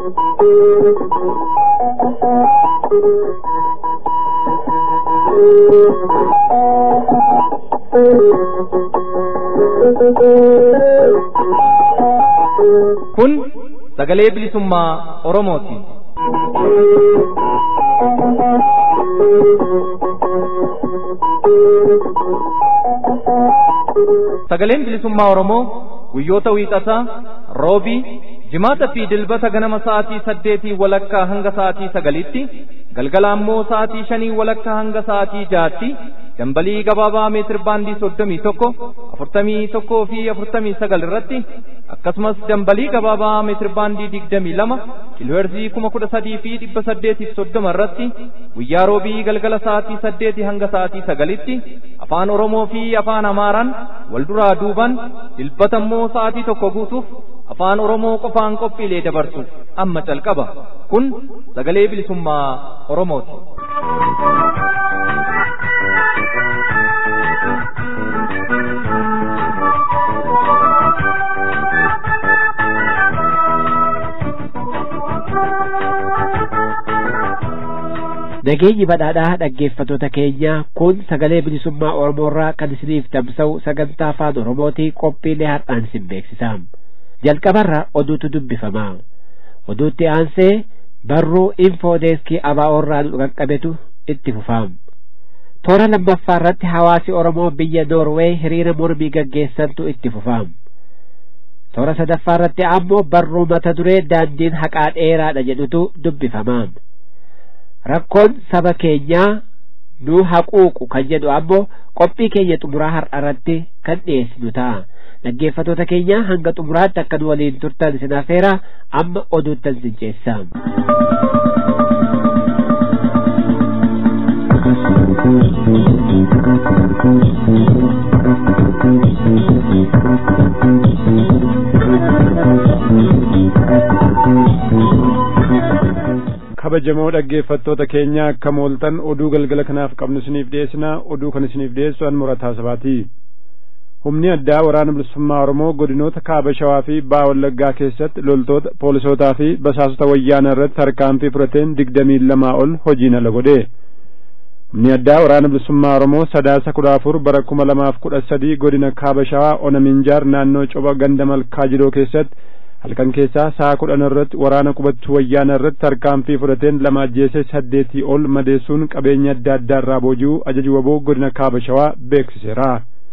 Kun sagalee bilisummaa Oromooti. Sagaleen bilisummaa Oromoo guyyoota wiixataa, roobii, jimaata fi dilbata ganama sa'aatii saddeetii walakkaa hanga sa'aatii sagalitti, galgala ammoo sa'aatii shanii walakkaa hanga sa'aatii jaatti, dambalii gabaabaa meetir baandii soddomii tokko, afurtamii tokkoo fi afurtamii sagal irratti, akkasumas dambalii gabaabaa meetir baandii digdamii lama, kiilooherzii kuma kudha sadii fi dhibba saddeetiif soddoma irratti, guyyaa roobii galgala sa'aatii saddeetii hanga sa'aatii sagalitti, afaan Oromoo fi afaan Amaaraan wal duraa duuban dilbata immoo sa'aatii tokko guutuuf afaan Oromoo qofaan qophiilee dabarsu amma calqaba. Kun sagalee bilisummaa Oromooti. Nageenyi badhaadhaa dhaggeeffatoota keenya kun sagalee bilisummaa Oromoorraa kan isiniif tamsa'u sagantaa afaan Oromootii qophiilee har'aan isin beeksisa. Jalqabarra oduutu dubbifama. Oduutti aansee barruu infoodeeskii ABO'rraa nu qaqqabetu itti fufama. Toora lammaffaa irratti hawaasi Oromoo biyya Noorweey hiriira mormii gaggeessantu itti fufama. Toora sadaffaa irratti ammoo barruu mata duree daandiin haqaa dheeraadha jedhutu dubbifama. rakkoon saba keenyaa nu haquuqu kan jedhu ammoo qophii keenya xumuraa har'a irratti kan dhiyeessinu ta'a dhaggeeffatoota keenya hanga xumuraatti akka nu waliin turtan isin affeera amma oduuttan isin ceessa. kabajamoo dhaggeeffattoota keenya akka mooltan oduu galgala kanaaf qabnu isiniif dhiyeessina oduu kan isiniif dhiyeessu an murataa sabaati humni addaa waraana bilisummaa oromoo godinoota kaaba shawaa fi baa wallaggaa keessatti loltoota poolisootaa fi basaasota wayyaana irratti tarkaanfii fudhateen digdamii lamaa ol hojiin ala godhe humni addaa waraana bilisummaa oromoo sadaasa kudha afur bara kuma lamaaf kudha sadii godina kaaba shawaa ona minjaar naannoo coba ganda malkaa jidoo keessatti halkan keessaa sa'a kudhan irratti waraana qubachuu wayyaana irratti tarkaanfii fudhateen lama ajjeese saddeetii ol madeessuun qabeenya adda addaa irraa booji'uu ajaju waboo godina kaaba shawaa beeksiseera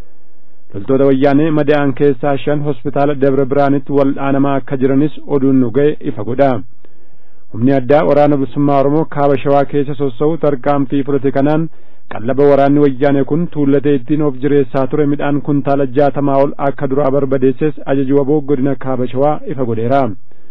loltoota wayyaanee madaa'an keessaa shan hospitaala dabra biraanitti wal'aanamaa akka jiranis oduun nu ga'e ifa godha humni addaa waraana bilisummaa oromoo kaaba shawaa keessa sossa'u tarkaanfii fudhate kanaan qallaba waraanni wayyaane kun tuullatee ittiin of jireessaa ture midhaan kuntaala jaatamaa ol akka duraa barbadeesses ajaju waboo godina kaaba shawaa ifa godheera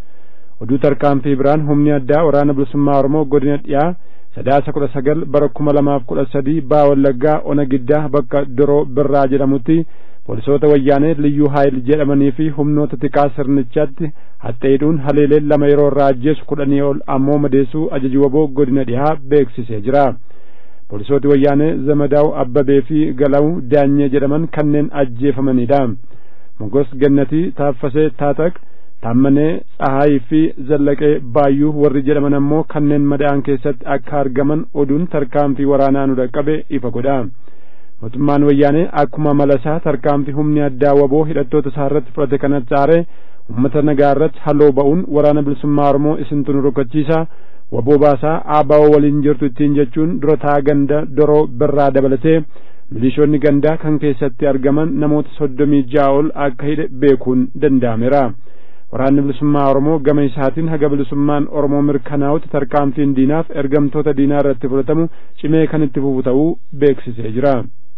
oduu tarkaanfii biraan humni addaa waraana bilisummaa oromoo godina dhiyaa sadaasa kudha sagal bara kuma lamaaf kudha sadii baa wallaggaa ona giddaa bakka doroo birraa jedhamutti poolisoota wayyaanee liyyuu haayil jedhamanii fi humnoota tikaa sirnichaatti haxeedhuun haleeleen lama yeroo irraa ajjeesu kudhanii ol ammoo madeessuu ajaju waboo godina dhiyaa beeksisee jira poolisooti wayyaanee zamadaa'u abbabee fi galawu daanyee jedhaman kanneen ajjeefamanidha mogos gannatii taaffasee taataq taammanee tsahaayii fi zallaqee baayyuu warri jedhaman ammoo kanneen madaa'an keessatti akka argaman oduun tarkaanfii waraanaa nu dhaqqabe ifa godha mootummaan wayyaanee akkuma malasaa tarkaanfii humni addaa waboo hidhattoota isaa irratti fudhate kanatti aare ummata nagaa irratti haloo ba'uun waraana bilisummaa oromoo isintu nu rukkachiisa waboo baasaa aabawoo waliin jirtu ittiin jechuun durotaa ganda doroo birraa dabalatee milishoonni gandaa kan keessatti argaman namoota soddomii ja'a ol akka hidhe beekuun danda'ameera waraanni bilisummaa oromoo gama isaatiin haga bilisummaan oromoo mirkanaa'utti tarkaanfiin diinaaf ergamtoota diinaa irratti fudhatamu cimee kan itti fufu ta'uu beeksisee jira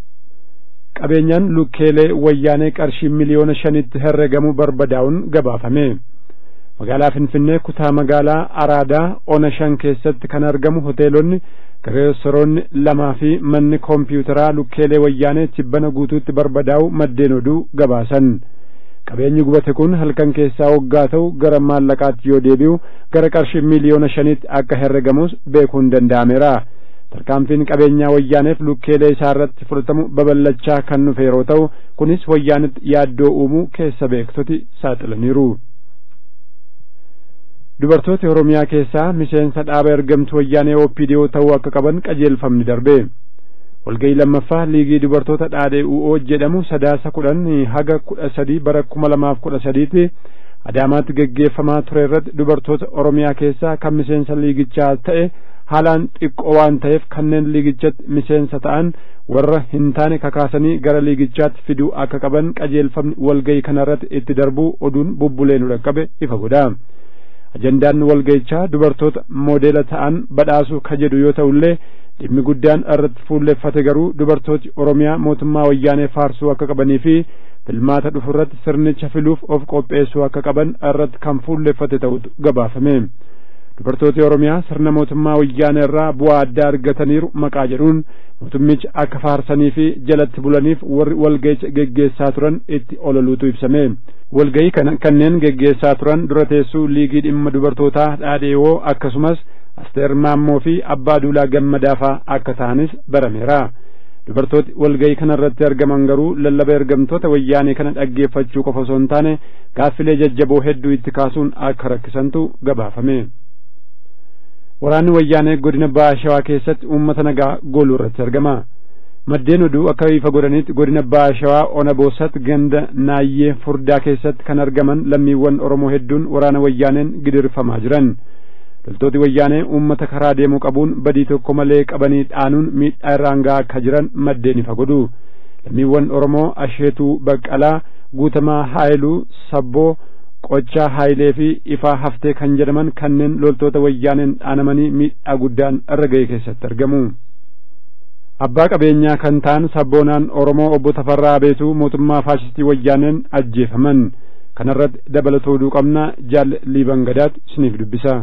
qabeenyaan lukkeelee wayyaanee qarshii miliyoona shanitti herregamu barbadaa'uun gabaafame magaalaa finfinnee kutaa magaalaa araadaa ona shan keessatti kan argamu hoteelonni reestoroonni lamaa fi manni koompiyuutaraa lukkeelee wayyaanee tibbana guutuutti barbadaa'u maddeen oduu gabaasan qabeenyi gubate kun halkan keessaa waggaa ta'u gara maallaqaatti yoo deebi'u gara qarshii miliyoona shanitti akka herregamus beekuun danda'ameera tarkaanfiin qabeenyaa wayyaaneef lukkeelee isaa irratti fudhatamu babal'achaa kan dhufe yeroo ta'u kunis wayyaanitti yaaddoo uumuu keessa beektoti saaxilaniiru dubartooti oromiyaa keessaa miseensa dhaaba ergamtuu wayyaanee oopidiyoo ta'uu akka qaban qajeelfamni darbe walgayii lammaffaa liigii dubartoota dhaadhee u'oo jedhamu sadaasa kudhan haga kudha sadii bara kuma lamaaf kudha sadiitti adaamaatti geggeeffamaa ture irratti dubartoota oromiyaa keessaa kan miseensa liigichaa ta'e haalaan xiqqoo waan ta'eef kanneen liigichatti miseensa ta'an warra hin taane kakaasanii gara liigichaatti fiduu akka qaban qajeelfamni walgayii kanarratti itti darbuu oduun bubbulee nu dhaqqabe ifa godha ajandaan walgayichaa dubartoota moodeela ta'an badhaasuu ka jedhu yoo ta'ullee dhimmi guddaan irratti fuulleffate garuu dubartooti oromiyaa mootummaa wayyaanee faarsuu akka qabanii fi filmaata dhufu irratti sirnicha filuuf of qopheessuu akka qaban irratti kan fuulleffate ta'utu gabaafame dubartooti oromiyaa sirna mootummaa wayyaanee irraa bu'aa addaa argataniiru maqaa jedhuun mootummicha akka faarsanii fi jalatti bulaniif warri walga'icha geggeessaa turan itti ololuutu ibsame walga'ii kana kanneen geggeessaa turan dura teessuu liigii dhimma dubartootaa dhaadheewoo akkasumas asteer maammoo fi abbaa duulaa gammadaafaa akka ta'anis barameera dubartooti walga'ii kana irratti argaman garuu lallaba ergamtoota wayyaanee kana dhaggeeffachuu qofa osoo hin taane gaaffilee jajjaboo hedduu itti kaasuun akka rakkisantu gabaafame waraanni wayyaanee godina baha shawaa keessatti uummata nagaa gooluu irratti argama maddeen oduu akka ifa godhanitti godina baha shawaa ona boossatti ganda naayyee furdaa keessatti kan argaman lammiiwwan oromoo hedduun waraana wayyaaneen gidirfamaa jiran loltooti wayyaanee uummata karaa deemuu qabuun badii tokko malee qabanii dhaanuun miidhaa irraan gahaa akka jiran maddeen ifa godhu lammiiwwan oromoo asheetuu baqqalaa guutamaa haayiluu sabboo qochaa haayilee fi ifaa haftee kan jedhaman kanneen loltoota wayyaaneen dhaanamanii miidhaa guddaan irra ga'e keessatti argamu abbaa qabeenyaa kan ta'an sabboonaan oromoo obbo Tafarraa Abeetuu mootummaa faashistii wayyaaneen ajjeefaman kanarratti dabalatoo oduu qabna jaal liiban gadaatu isiniif dubbisa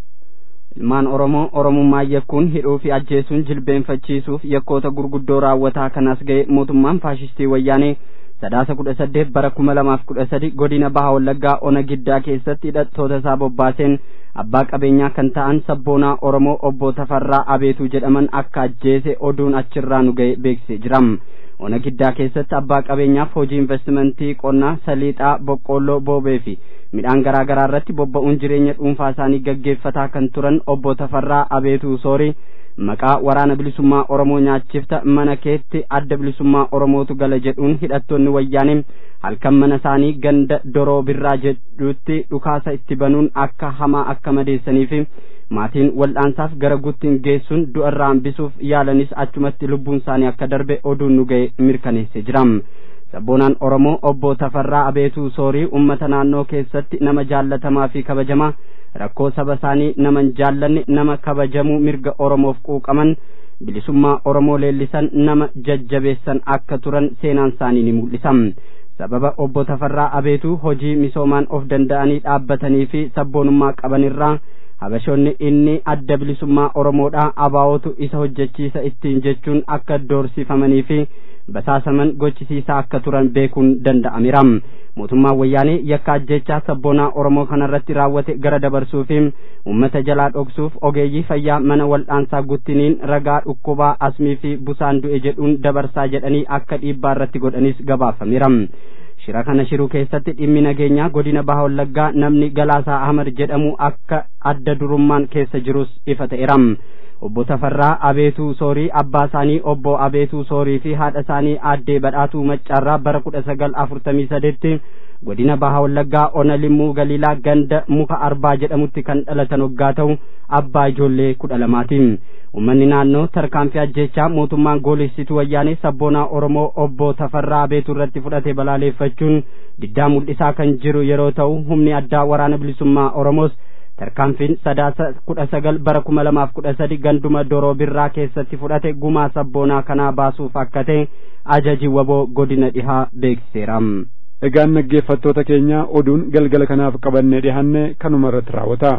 ilmaan oromoo oromummaa yakkuun hidhuu fi ajjeesuun jilbeenfachiisuuf yakkoota gurguddoo raawwataa kan as ga'e mootummaan faashistii wayyaanee sadaasa kudha saddeet bara kuma lamaaf kudha sadi godina baha wallaggaa ona giddaa keessatti hidhattoota isaa bobbaaseen abbaa qabeenyaa kan ta'an sabboonaa oromoo obbo Tafarraa Abeetuu jedhaman akka ajjeese oduun achirraa nu ga'e beeksisee jira. ona giddaa keessatti abbaa qabeenyaaf hojii investimentii qonnaa saliixaa boqqoolloo boobee fi midhaan garaa garaa irratti bobba'uun jireenya dhuunfaa isaanii gaggeeffataa kan turan obbo Tafarraa Abeetuu Soorii maqaa waraana bilisummaa Oromoo nyaachifta mana keetti adda bilisummaa Oromootu gala jedhuun hidhattoonni wayyaanee halkan mana isaanii ganda doroo birraa jedhutti dhukaasa itti banuun akka hamaa akka madeessanii fi maatiin wal'aansaaf gara guttiin geessuun du'arraa hambisuuf yaalanis achumatti lubbuun isaanii akka darbe oduun nu ga'e mirkaneessee jira. sabboonaan oromoo obbo Tafarraa Abeetuu Soorii ummata naannoo keessatti nama jaallatamaa fi kabajamaa rakkoo saba isaanii nama hin jaallanne nama kabajamuu mirga oromoof quuqaman bilisummaa oromoo leellisan nama jajjabeessan akka turan seenaan isaanii ni mul'isa. sababa obbo Tafarraa Abeetuu hojii misoomaan of danda'anii dhaabbatanii fi sabboonummaa qabanirraa habashoonni inni adda bilisummaa oromoodhaa abaa'otu isa hojjechiisa ittiin jechuun akka doorsifamanii fi basaasaman gochisiisaa akka turan beekuun danda'ameera mootummaan wayyaanee yakka ajjechaa sabboonaa oromoo kanarratti raawwate gara dabarsuu fi ummata jalaa dhoksuuf ogeeyyii fayyaa mana wal'aansaa guttiniin ragaa dhukkubaa asmii fi busaan du'e jedhuun dabarsaa jedhanii akka dhiibbaa irratti godhanis gabaafameera shira kana shiruu keessatti dhimmi nageenyaa godina baha wallaggaa namni galaasaa ahmad jedhamu akka adda durummaan keessa jirus ifa ta'eera obbo Tafarraa Abeetuu Soorii abbaa isaanii obbo Abeetuu Soorii fi haadha isaanii aaddee badhaatuu maccaarraa bara kudha sagal afurtamii sadeetti godina baha wallaggaa ona limmuu galiilaa ganda muka arbaa jedhamutti kan dhalatan waggaa ta'u abbaa ijoollee kudha lamaati ummanni naannoo tarkaanfii ajjechaa mootummaan goolessituu wayyaanee sabboonaa oromoo obbo Tafarraa Abeetuu irratti fudhate balaaleeffachuun diddaa mul'isaa kan jiru yeroo ta'u humni addaa waraana bilisummaa oromoos tarkaanfiin sadaasa kudha sagal bara kuma lamaaf kudha sadi ganduma doroo birraa keessatti fudhate gumaa sabboonaa kanaa baasuuf akka ta'e ajaji waboo godina dhihaa beeksiseera. egaan dhaggeeffattoota keenya oduun galgala kanaaf qabannee dhihaanne kanuma irratti raawwata.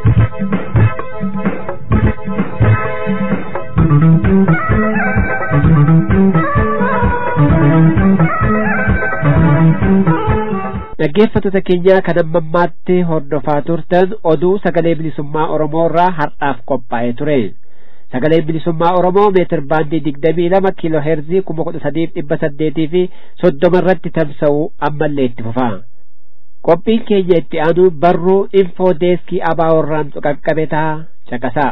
dhaggeeffattoota keenya kan amma ammaatti hordofaa turtan oduu sagalee bilisummaa oromoo irraa har'aaf qophaa'ee ture sagaleen bilisummaa oromoo meetir baandii digdamii lama kiiloo heerzii kuma kudha sadiif dhibba saddeetii fi soddoma irratti tamsa'u ammallee itti fufa qophiin keenya itti aanu barruu infoo deeskii abaaworraan qaqqabe ta'a caqasaa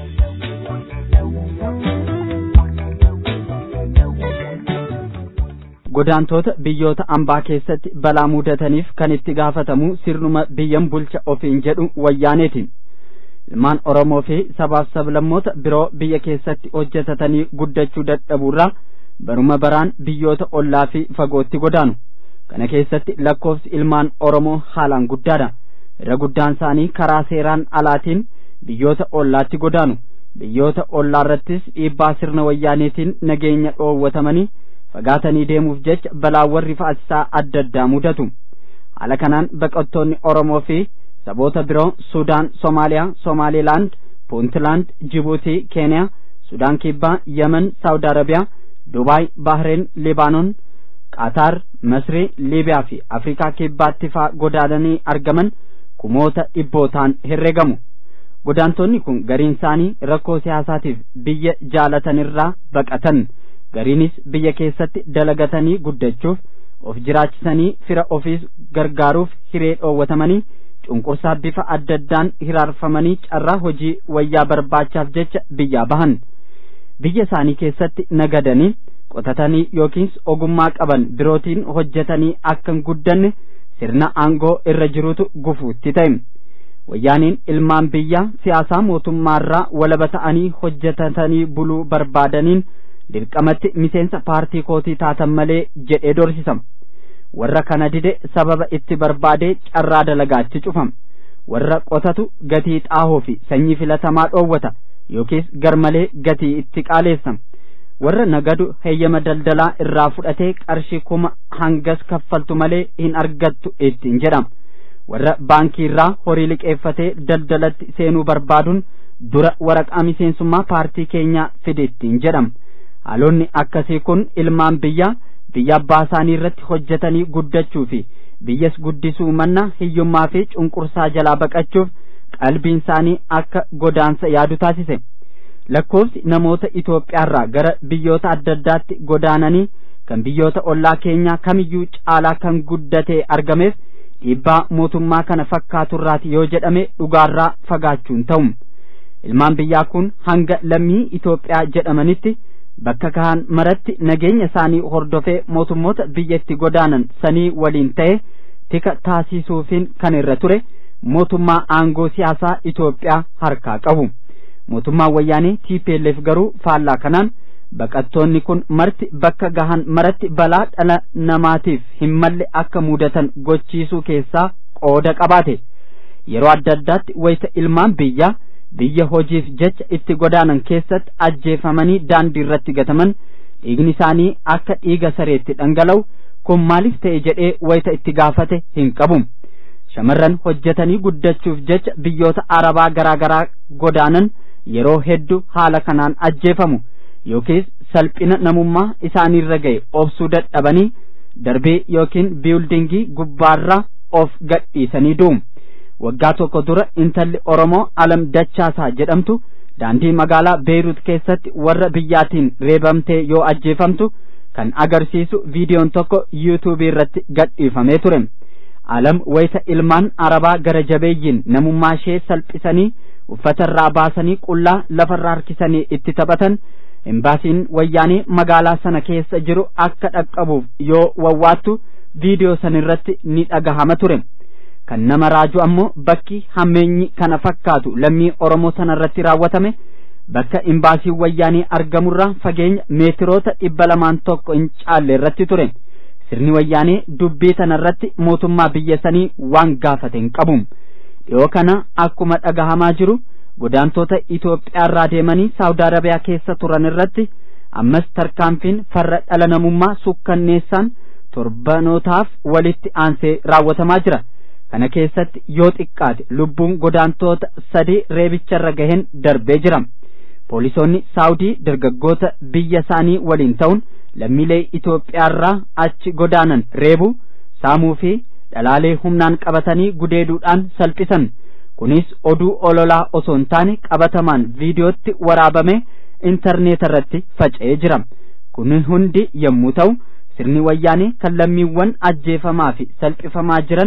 godaantoota biyyoota ambaa keessatti balaa mudataniif kan itti gaafatamu sirnuma biyyan bulcha ofiin jedhu wayyaaneetiin ilmaan oromoo fi sabaaf sablammoota biroo biyya keessatti hojjetatanii guddachuu dadhabuurraa baruma baraan biyyoota ollaa fi fagootti godaanu kana keessatti lakkoofsi ilmaan oromoo haalaan guddaadha irra guddaan isaanii karaa seeraan alaatiin biyyoota ollaatti godaanu biyyoota ollaarrattis dhiibbaa sirna wayyaaneetiin nageenya dhoowwatamanii fagaatanii deemuuf jecha balaawwan rifaasisaa adda addaa mudatu haala kanaan baqattoonni oromoo fi saboota biroo sudaan somaaliyaa somaalilaand puuntlaand jibuutii keeniyaa sudaan kibbaa yemen saawud arabiyaa dubaay bahreen libaanon qaataar masrii liibiyaa fi afrikaa kibbaatti faa godaananii argaman kumoota dhibbootaan herregamu godaantonni kun gariin isaanii rakkoo siyaasaatiif biyya jaalatanirraa baqatan gariinis biyya keessatti dalagatanii guddachuuf of jiraachisanii fira ofiis gargaaruuf hiree dhoowwatamanii cunqursaa bifa adda addaan hiraarfamanii carraa hojii wayyaa barbaachaaf jecha biyyaa bahan biyya isaanii keessatti nagadanii qotatanii yookiis ogummaa qaban birootiin hojjetanii akka hin guddanne sirna aangoo irra jirutu gufuutti ta'e wayyaaniin ilmaan biyyaa siyaasaa mootummaarraa walaba ta'anii hojjetatanii buluu barbaadaniin dirqamatti miseensa paartii kootii taatan malee jedhee dorsisama warra kana dide sababa itti barbaadee carraa dalagaatti cufama warra qotatu gatii xaahoo fi sanyii filatamaa dhoowwata yookiis garmalee gatii itti qaaleessama warra nagadu heeyyama daldalaa irraa fudhatee qarshii kuma hangas kaffaltu malee hin argattu ittiin jedhama warra baankii irraa horii liqeeffatee daldalatti seenuu barbaaduun dura waraqaa miseensummaa paartii keenyaa fide ittiin jedhama haalonni akkasii kun ilmaan biyyaa biyya abbaa isaanii irratti hojjetanii guddachuu fi biyyas guddisuu manna hiyyummaa fi cunqursaa jalaa baqachuuf qalbiin isaanii akka godaansa yaadu taasise lakkoofsi namoota Itoophiyaarraa gara biyyoota adda addaatti godaananii kan biyyoota ollaa keenyaa kamiyyuu caalaa kan guddatee argameef dhiibbaa mootummaa kana fakkaaturraati yoo jedhame dhugaarraa fagaachuun ta'u ilmaan biyyaa kun hanga lammii Itoophiyaa jedhamanitti bakka kahan maratti nageenya isaanii hordofee mootummoota biyyatti godaanan sanii waliin ta'e tika taasisuufiin kan irra ture mootummaa aangoo siyaasaa Itoophiyaa harkaa qabu mootummaan wayyaanee TPLF garuu faallaa kanaan baqattoonni kun marti bakka gahan maratti balaa dhala namaatiif hin malle akka mudatan gochiisuu keessaa qooda qabaate yeroo adda addaatti wayita ilmaan biyyaa biyya hojiif jecha itti godaanan keessatti ajjeefamanii daandii irratti gataman dhiigni isaanii akka dhiiga sareetti dhangala'u kun maaliif ta'e jedhee wayita itti gaafate hin qabu shamarran hojjetanii guddachuuf jecha biyyoota arabaa garaa garaa godaanan yeroo hedduu haala kanaan ajjeefamu yookiis salphina namummaa isaaniirra ga'e obsuu dadhabanii darbee yookiin biildingii gubbaarraa of gadhiisanii du'u waggaa tokko dura intalli oromoo alam dachaasaa jedhamtu daandii magaalaa beeruut keessatti warra biyyaatiin reebamtee yoo ajjeefamtu kan agarsiisu viidiyoon tokko yuutuubii irratti gadhiifamee ture alam wayita ilmaan arabaa gara jabeeyyiin namummaa ishee salphisanii uffata irraa baasanii qullaa lafarraa harkisanii itti taphatan embaasiin wayyaanee magaalaa sana keessa jiru akka dhaqqabuuf yoo wawwaattu viidiyoo san irratti ni dhagahama ture kan nama raaju ammoo bakki hammeenyi kana fakkaatu lammii oromoo sana irratti raawwatame bakka imbaasiin wayyaanee argamurraa fageenya meetiroota dhibba lamaan tokko hin caalle irratti ture sirni wayyaanee dubbii tana irratti mootummaa biyya sanii waan gaafate hin qabu dhiyoo kana akkuma dhagahamaa jiru godaantota Itoophiyaarraa deemanii Saawud Arabiyaa keessa turan irratti ammas tarkaanfiin farra dhala namummaa sukkanneessaan torbanootaaf walitti aansee raawwatamaa jira kana keessatti yoo xiqqaate lubbuun godaantota sadii reebicharra gaheen darbee jira poolisoonni saawudii dargaggoota biyya isaanii waliin ta'uun lammiilee Itoophiyaarraa achi godaanan reebu saamuu fi dhalaalee humnaan qabatanii gudeeduudhaan salphisan kunis oduu ololaa osoo hin taane qabatamaan viidiyootti waraabame intarneeta irratti faca'ee jira kun hundi yommuu ta'u sirni wayyaanee kan lammiiwwan ajjeefamaa fi salphifamaa jiran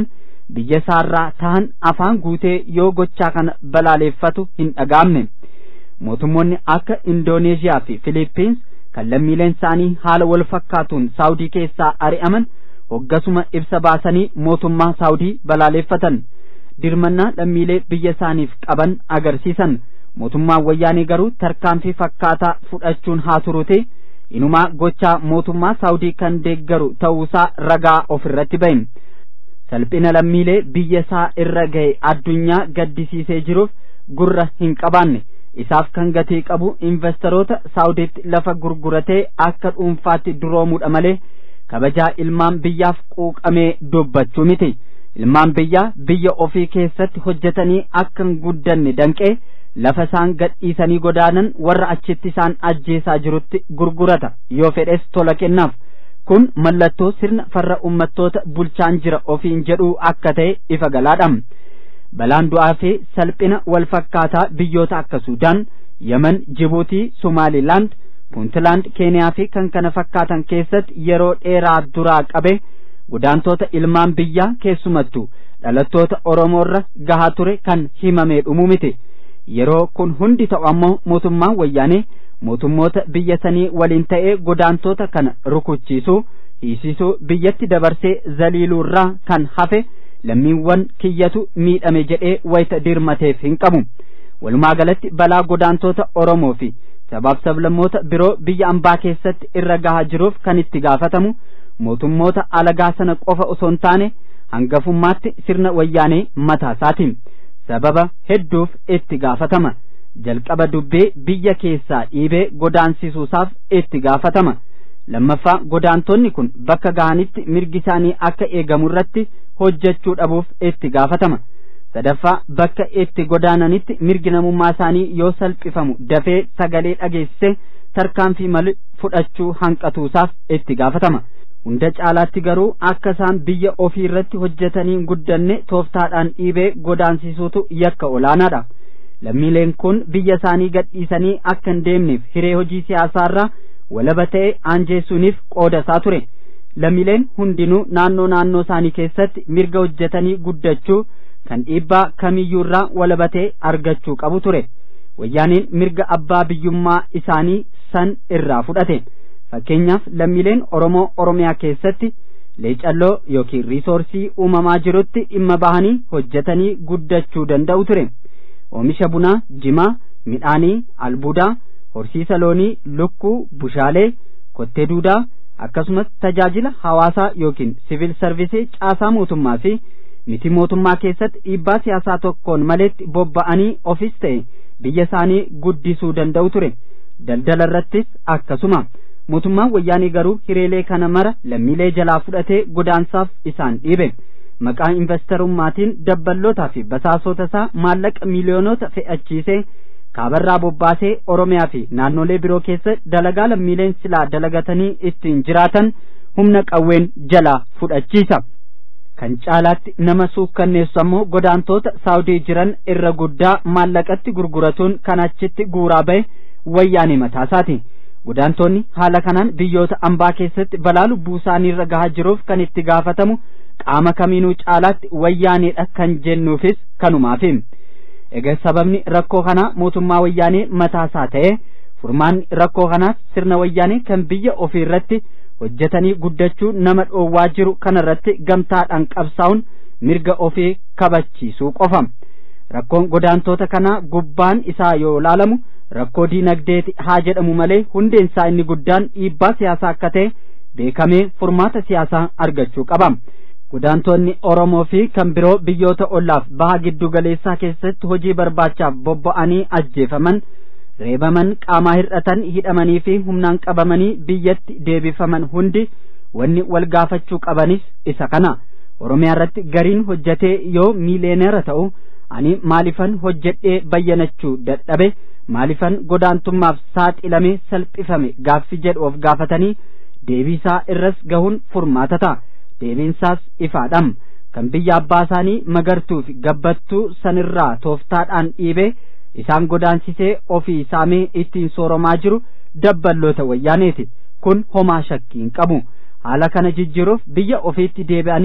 biyya isaarraa tahan afaan guutee yoo gochaa kana balaaleeffatu hin dhagaamne mootummoonni akka indooneeziyaa fi filiippiins kan lammiileen isaanii haala wal fakkaatuun saawudii keessaa ari'aman hoggasuma ibsa baasanii mootummaa saawudii balaaleeffatan dirmannaa lammiilee biyya isaaniif qaban agarsiisan mootummaan wayyaanee garuu tarkaanfii fakkaataa fudhachuun haa turuuti inumaa gochaa mootummaa saawudii kan deeggaru ta'uusaa ragaa ofirratti bahe salphina lammiilee biyya isaa irra gahe addunyaa gaddisiisee jiruuf gurra hin qabaanne isaaf kan gatii qabu investoroota saawudiitti lafa gurguratee akka dhuunfaatti duroomuudha malee kabajaa ilmaan biyyaaf quuqamee dubbachuu miti ilmaan biyyaa biyya ofii keessatti hojjetanii akka hin guddanne danqee lafa isaan gadhiisanii godaanan warra achitti isaan ajjeesaa jirutti gurgurata yoo fedhes tola kennaaf kun mallattoo sirna farra ummattoota bulchaan jira ofiin jedhuu akka ta'e ifa galaadha balaan du'aa fi salphina wal fakkaataa biyyoota akka suudaan yemen jibuutii somaalilaand puuntlaand keeniyaa fi kan kana fakkaatan keessatti yeroo dheeraa duraa qabe godaantoota ilmaan biyyaa keessumattu dhalattoota oromoorra gahaa ture kan himamee dhumuu miti yeroo kun hundi ta'u ammoo mootummaan wayyaanee mootummoota biyya sanii waliin ta'ee godaantoota kana rukuchiisuu hiisisuu biyyatti dabarsee zaliiluurraa kan hafe lammiiwwan kiyyatu miidhame jedhee wayita dirmateef hin qabu walumaa galatti balaa godaantoota oromoo fi sabaaf sablammoota biroo biyya ambaa keessatti irra gahaa jiruuf kan itti gaafatamu mootummoota alagaa sana qofa osoo hin taane hangafummaatti sirna wayyaanee mataasaatiin sababa hedduuf itti gaafatama jalqaba dubbee biyya keessaa dhiibee godaansisuusaaf itti gaafatama lammaffaa godaantonni kun bakka ga'anitti mirgi isaanii akka eegamu irratti hojjechuu dhabuuf itti gaafatama sadaffaa bakka itti godaananitti mirgi namummaa isaanii yoo salphifamu dafee sagalee dhageessise tarkaanfii malee fudhachuu hanqatuusaaf itti gaafatama hunda caalaatti garuu akka isaan biyya ofii irratti hojjetanii guddanne tooftaadhaan dhiibee godaansisuutu yakka olaanaadha lammiileen kun biyya isaanii gadhiisanii akka hin deemneef hiree hojii siyaasaarraa walaba ta'e aanjeessuuniif qooda isaa ture lammiileen hundinuu naannoo naannoo isaanii keessatti mirga hojjetanii guddachuu kan dhiibbaa kamiyyuurraa walaba ta'e argachuu qabu ture wayyaaniin mirga abbaa biyyummaa isaanii san irraa fudhate fakkeenyaaf lammiileen oromoo oromiyaa keessatti leecalloo yookiin riisoorsii uumamaa jirutti dhimma bahanii hojjetanii guddachuu danda'u ture oomisha bunaa jimaa midhaanii albuudaa horsiisa loonii lukkuu bushaalee kottee duudaa akkasumas tajaajila hawaasaa yookiin siviil sarvisii caasaa mootummaa fi miti mootummaa keessatti dhiibbaa siyaasaa tokkoon maleetti bobba'anii ofis ta'e biyya isaanii guddisuu danda'u ture daldala irrattis akkasuma mootummaan wayyaanii garuu hireelee kana mara lammiilee jalaa fudhatee godaansaaf isaan dhiibe maqaa investarummaatiin dabballootaa fi basaasota isaa maallaqa miiliyoonota fe'achiisee kaabarraa bobbaasee oromiyaa fi naannolee biroo keessa dalagaa lammiileen silaa dalagatanii ittiin jiraatan humna qawween jalaa fudhachiisa kan caalaatti nama suukkanneessu ammoo godaantoota saawudii jiran irra guddaa maallaqatti gurguratuun kan achitti guuraa ba'e wayyaanee mataasaati godaantonni haala kanaan biyyoota ambaa keessatti balaa lubbuu isaaniirra gahaa jiruuf kan itti gaafatamu qaama kamiinuu caalaatti wayyaaneedha kan jennuufis kanumaafi egaa sababni rakkoo kanaa mootummaa wayyaanee mataasaa ta'e furmaanni rakkoo kanaas sirna wayyaanee kan biyya ofii irratti hojjetanii guddachuu nama dhoowwaa jiru kanarratti gamtaadhaan qabsaa'uun mirga ofii kabachiisuu qofa rakkoon godaantoota kanaa gubbaan isaa yoo ilaalamu rakkoo diinagdeeti haa jedhamu malee hundeen isaa inni guddaan dhiibbaa siyaasaa akka ta'e beekamee furmaata siyaasaa argachuu qaba godaantonni oromoo fi kan biroo biyyoota ollaaf baha giddu galeessaa keessatti hojii barbaachaaf bobba'anii ajjeefaman reebaman qaamaa hir'atan hidhamanii fi humnaan qabamanii biyyatti deebifaman hundi wanni wal gaafachuu qabanis isa kana oromiyaa irratti gariin hojjetee yoo miiliyeenera ta'u ani maalifan hojjedhee bayyanachuu dadhabe maalifan godaantummaaf saaxilamee salphifame gaaffi jedhu of gaafatanii deebiisaa irras gahuun furmaata ta'a deebiinsaas ifaadham kan biyya abbaa isaanii magartuuf gabbattuu sanirraa tooftaadhaan dhiibee isaan godaansisee ofii saamee ittiin sooromaa jiru dabballoota wayyaaneeti kun homaa shakkii hin qabu haala kana jijjiiruuf biyya ofiitti deebi'anii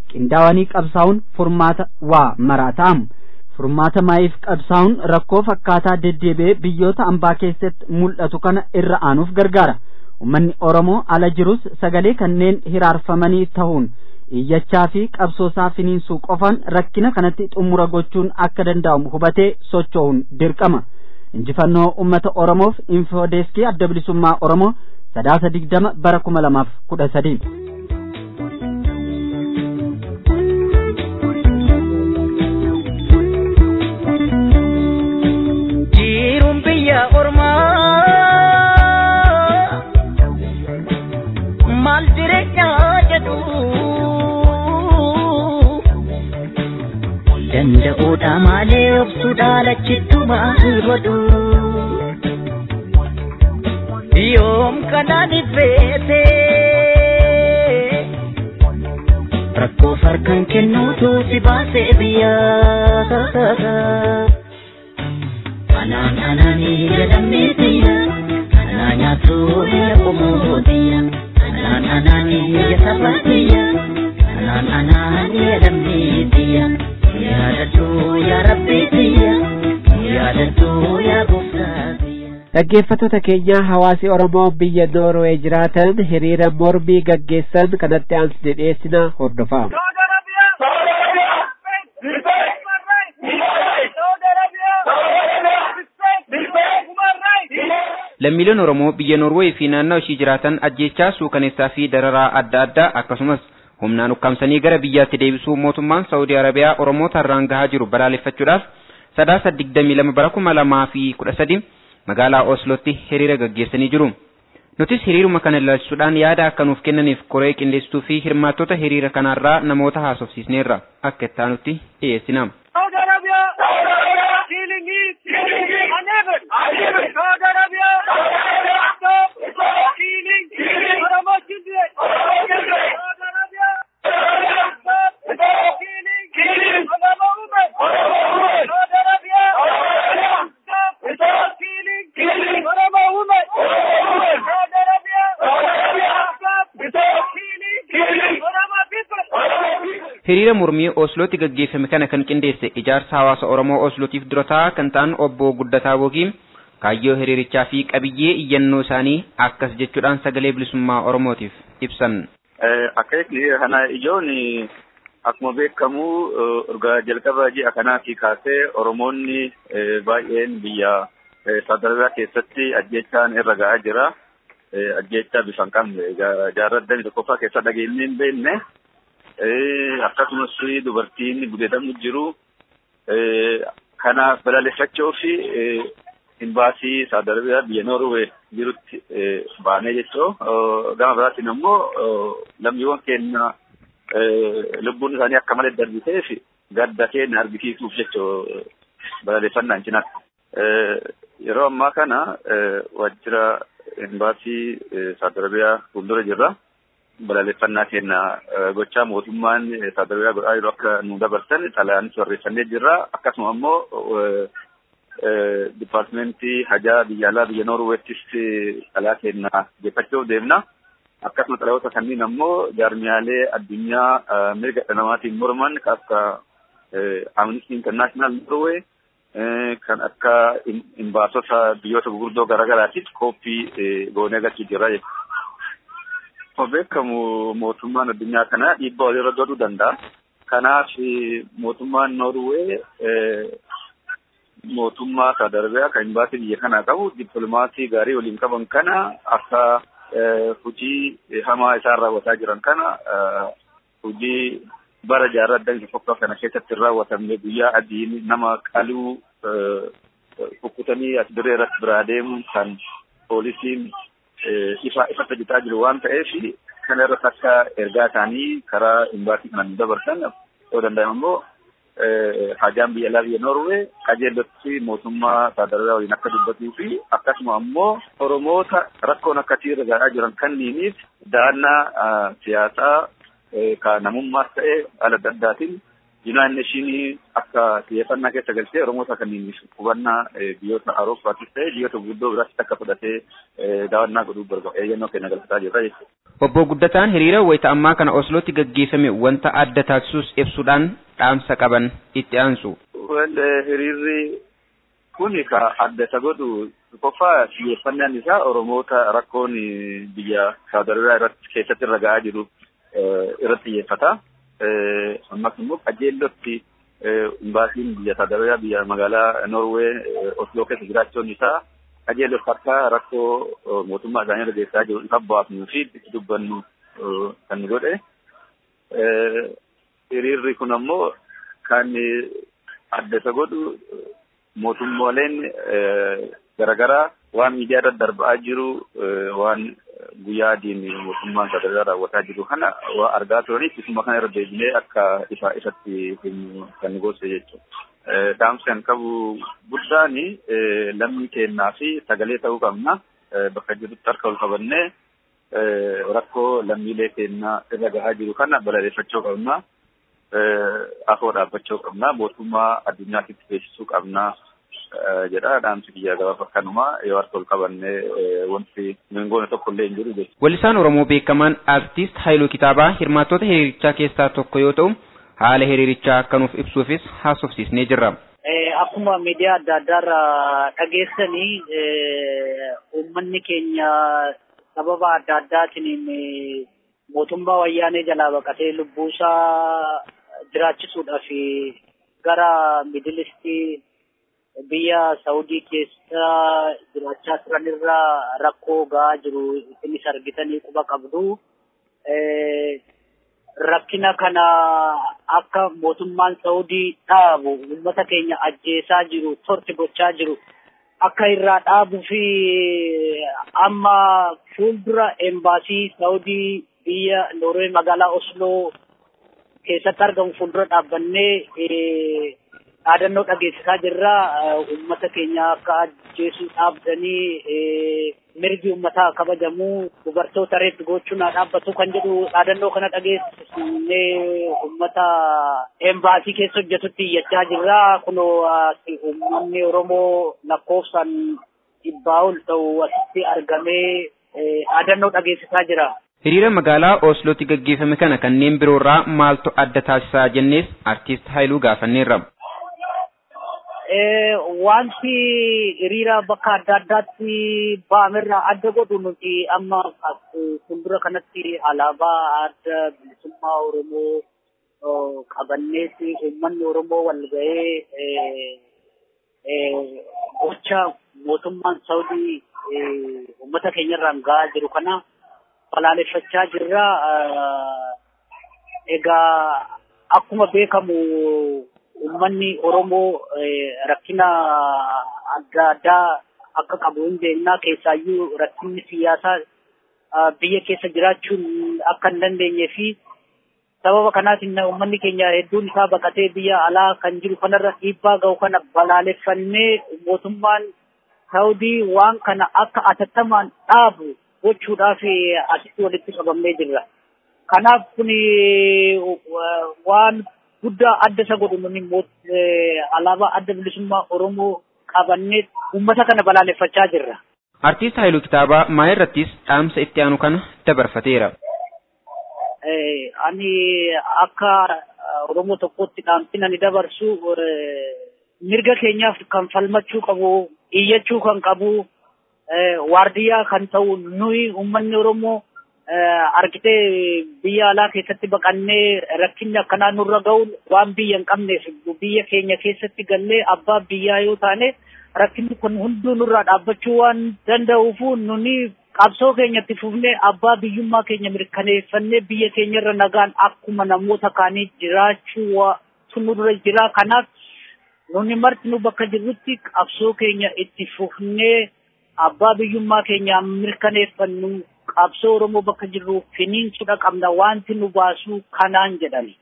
qindaawanii qabsaa'uun furmaata waa maraataam furmaata maayiif qabsaa'uun rakkoo fakkaataa deddeebi'ee biyyoota ambaa keessatti mul'atu kana irra aanuuf gargaara ummanni oromoo ala jirus sagalee kanneen hiraarfamanii ta'uun iyyachaa fi qabsoosaa finiinsuu qofaan rakkina kanatti xumura gochuun akka danda'amu hubatee socho'uun dirqama injifannoo ummata oromoof infoodeeskii adda bilisummaa oromoo sadaasa digdama bara kuma lamaaf kudha sadii jiruun biyya ormaa maal jireenyaa jedhu danda'uudha malee obsuudha lachittu maal godhu yoom kanaan ifeete rakkoo farkan kennuutu si baasee biyyaa anaan anaanii jedhamee biyya anaa nyaatu biyya qomoo biyya anaan anaanii jedhama biyya anaan anaanii jedhamee biyya yaadadhu yaa rabbii biyya yaadadhu yaa gooftaa biyya. dhaggeeffattoota keenya hawaasi oromoo biyya noorwee jiraatan hiriira mormii gaggeessan kanatti aansine dhiyeessina hordofaa lammiileen oromoo biyya noorweey fi naannoo ishii jiraatan ajjeechaa suukaneessaa fi dararaa adda addaa akkasumas humnaan ukkaamsanii gara biyyaatti deebisuu mootummaan saawudii arabiyaa oromoota irraan gahaa jiru balaaleffachuudhaaf sadaasa digdamii lama bara kuma lamaa fi kudha sadi magaalaa oslootti hiriira gaggeessanii jiru nutis hiriiruma kana ilaalchisuudhaan yaada akka nuuf kennaniif koree qindeessituu fi hirmaattota hiriira kanaarraa namoota haasofsiisneerra akka ittaanutti dhiyeessina. hiriira mormii oslootti gaggeeffame kana kan qindeesse ijaarsa hawaasa oromoo oslootiif durataa kan ta'an obbo guddataa bookii kaayyoo hiriirichaa fi qabiyyee iyyannoo isaanii akkas jechuudhaan sagalee bilisummaa oromootiif ibsan. Akkasitti kana ijoon akkuma beekamu urgaa jalqaba ji'a kanaatii kaasee oromoonni baay'een biyya sadarkaa keessatti ajjeechaan irra ga'aa jira. Ajjeechaa bifa hin qabne jaarraa tokkoffaa keessa dhageenyee hin beekne. akkasumas dubartiin gudeedamu jiru kanaaf balaaleffachuu fi imbaasii saawud arabiyaa biyya noorwee jirutti baanee jechuu gama biraatiin immoo lammiiwwan keenya lubbuun isaanii akka malee darbitee fi gadda keenya argisiisuuf jechuu balaaleffannaan cinaatti. Yeroo ammaa kana waajjira imbaasii saawud arabiyaa fuuldura jirra. balaaleffannaa keenya gochaa mootummaan sadarkaa godhaa jiru akka nu dabarsan xalayaanis barreeffannee jirra akkasuma ammoo dipaartimentii hajaa biyya alaa biyya noorweettis xalayaa keenya geeffachuuf deemna akkasuma xalayoota kanneen ammoo jaarmiyaalee addunyaa mirga dhala namaatiin morman kan akka amnistii intarnaashinaal noorwee kan akka imbaasota biyyoota gurguddoo garaagaraatiif kooppii goonee galchuu jirra jechuudha. Akkuma beekamu mootummaan addunyaa kana dhiibbaa walirra godhuu danda'a. Kanaaf mootummaan Noorwee mootummaa Saawud Arabiyaa kan imbaasii biyya kanaa qabu dippiloomaasii gaarii waliin qaban kana akka hojii hamaa isaan raawwataa jiran kana hojii bara jaarraa adda tokko kana keessatti raawwatamne guyyaa adiin nama qaluu kukkutanii as dirree irratti biraa deemuun kan poolisiin ifa ifa tajaajilaa jiru waan ta'eef kana irratti akka ergaa isaanii karaa imbaasii kanaan dabarsan yoo danda'ame immoo hajaan biyya alaa biyya Noorwee qajeellotti mootummaa saadaraa waliin akka dubbatuu fi akkasuma ammoo Oromoota rakkoon akkasii irra gahaa jiran kanniiniif da'annaa siyaasaa ka namummaas ta'e haala adda addaatiin Yuunaayit Neeshinii akka xiyyeeffannaa keessa galchee Oromoota kanneen qubannaa biyyoota Awurooppaatis ta'e biyyoota guguddoo biraatti akka fudhatee daawwannaa godhuu barbaada. Eeyyannoo kenna galfataa jirra jechuudha. Obbo Guddataan hiriira wayita ammaa kana Oslootti gaggeeffame wanta adda taasisus ibsuudhaan dhaamsa qaban itti aansu. Hiriirri kun ka adda isa godhu qofa xiyyeeffannaan isaa Oromoota rakkoon biyya Saawud Arabiyaa irratti keessatti irra ga'aa jiru irratti xiyyeeffata. ammas immoo qajeellotti imbaasiin biyya Saawud Arabiyaa biyya magaalaa Norwee Osloo keessa jiraachuun isaa qajeellotti akka rakkoo mootummaa isaanii irra geessaa jiru ifa baafnuu fi itti dubbannu kan godhe. Hiriirri kun ammoo kan adda isa godhu mootummooleen garaagaraa waan miidiyaa irratti darbaa jiru waan guyyaa adiin mootummaan sadarkaa raawwataa jiru kana waa argaa turaniif isuma kana irra deebinee akka ifa isatti himu kan goose jechuudha. Dhaamsi kan qabu guddaan lammii kennaa fi sagalee ta'uu qabna. Bakka jirutti harka ol qabannee rakkoo lammiilee kennaa irra gahaa jiru kana balaleeffachuu qabna. Afoo dhaabbachuu qabna. Mootummaa addunyaatti beeksisuu qabna. jedha dhaamsi biyya gabaaf akkanuma yoo harka ol qabannee wanti mingoone tokko illee hin jiru jechuudha. Weellisaan Oromoo beekamaan Aartist Haayiluu Kitaabaa hirmaattota hiriirichaa keessaa tokko yoo ta'u haala hiriirichaa akka nuuf ibsuufis haasofsiisnee jirra. Akkuma miidiyaa adda addaarraa dhageessanii uummanni keenya sababa adda addaatiin mootummaa wayyaanee jalaa baqatee lubbuusaa jiraachisuudhaaf gara midilistii biyya Saawudii keessa jiraachaa turan irraa rakkoo gahaa jiru isinis argitanii quba qabdu. Rakkina kana akka mootummaan Saawudii dhaabu uummata keenya ajjeesaa jiru torti gochaa jiru akka irraa dhaabuu fi amma fuuldura embaasii Saawudii biyya Noorwee magaalaa Osloo keessatti argamu fuuldura dhaabbannee dhaadannoo dhageessisaa jirra. Uummata keenya akka ajjeesuu dhaabdanii mirgi uummataa kabajamu dubartoota reetti gochuun haa dhaabbatu kan jedhu dhaadannoo kana dhageessisnee uummata embaasii keessa hojjetutti iyyachaa jirra. Kunoo uummanni Oromoo lakkoofsaan dhibbaa ol ta'u asitti argamee dhaadannoo dhageessisaa jira. Hiriira magaalaa Oslootti gaggeeffame kana kanneen biroorraa maaltu adda taasisaa jennees artiist Haayiluu gaafanneerra. wanti hiriira bakka adda addaatti ba'amerraa adda godhu nuti amma fuuldura kanatti alaabaa adda bilisummaa Oromoo qabanneeti uummanni Oromoo wal ga'ee gocha mootummaan Saawudii uummata keenyarraan ga'aa jiru kana balaaleffachaa jirra. Egaa akkuma beekamu uummanni Oromoo rakkina adda addaa akka qabu hin beeknaa keessaayyuu rakkinni siyaasaa biyya keessa jiraachuun akka hin dandeenyee fi sababa kanaatiin uummanni keenya hedduun isaa baqatee biyya alaa kan jiru kanarra dhiibbaa ga'u kana balaaleffannee mootummaan Saawudii waan kana akka atattamaan dhaabu gochuudhaaf asitti walitti qabamnee jirra. Kanaaf kun waan guddaa adda isa godhu nuni alaabaa adda bilisummaa Oromoo qabannee uummata kana balaaleffachaa jirra. Artiist Haayiluu Kitaabaa maa irrattis dhaamsa itti aanu kana dabarfateera. Ani akka Oromoo tokkotti dhaamsina ni dabarsu mirga keenyaaf kan falmachuu qabu, iyyachuu kan qabu, waardiyyaa kan ta'u nuyi uummanni Oromoo argitee biyya alaa keessatti baqannee rakkinni akkanaa nurra ga'uun waan biyya hin qabneef biyya keenya keessatti gallee abbaa biyyaa yoo taane rakkinni kun hunduu nurraa dhaabbachuu waan danda'uufu nuni qabsoo keenyatti fufnee abbaa biyyummaa keenya mirkaneeffannee biyya keenyarra nagaan akkuma namoota kaanii jiraachuu nu dura jira kanaaf nuni marti nu bakka jirrutti qabsoo keenya itti fufnee abbaa biyyummaa keenya mirkaneeffannu qabsoo Oromoo bakka jirru finiinsuudha qabna wanti nu baasu kanaan jedhani.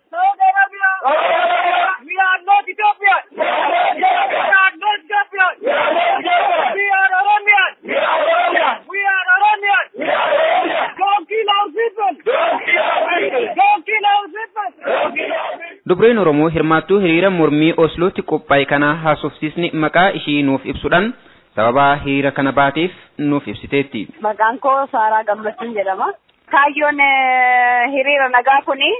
We are not Ethiopian. We are not Ethiopian. We are Oromia. We are Oromia. Don't kill our people. Don't kill our people. Dubreen Oromoo hirmaattuu hiriira mormii Oslootti qophaa'e kana haasofsiisni maqaa ishii nuuf ibsuudhaan sababa hiriira kana baateef nuuf ibsiteetti. Maqaan koo Saaraa Gammachuun jedhama. Kaayyoon hiriira nagaa kuni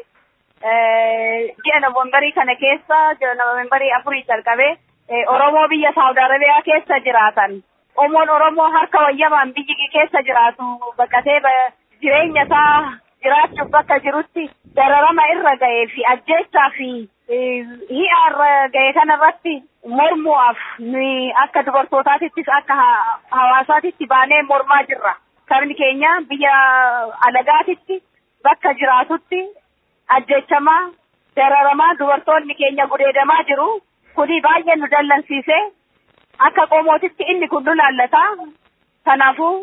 ji'a Noovembarii kana keessa ji'a Noovembarii afurii jalqabee Oromoo biyya Saawud Arabiyaa keessa jiraatan. Omoon Oromoo harka wayyamaan biyyi keessa jiraatu baqatee jireenya isaa jiraachuuf bakka jirutti dararama irra ga'ee fi ajjeechaa fi hi'a irra ga'e kanarratti mormuudhaaf nuyi akka dubartootaatittis akka hawaasaatitti baanee mormaa jirra. Sabni keenya biyya alagaatitti bakka jiraatutti ajjeechamaa dararamaa dubartoonni keenya gudeedamaa jiru. Kuni baay'ee nu dallansiise. Akka qomootitti inni kun nu laallata. Kanaafuu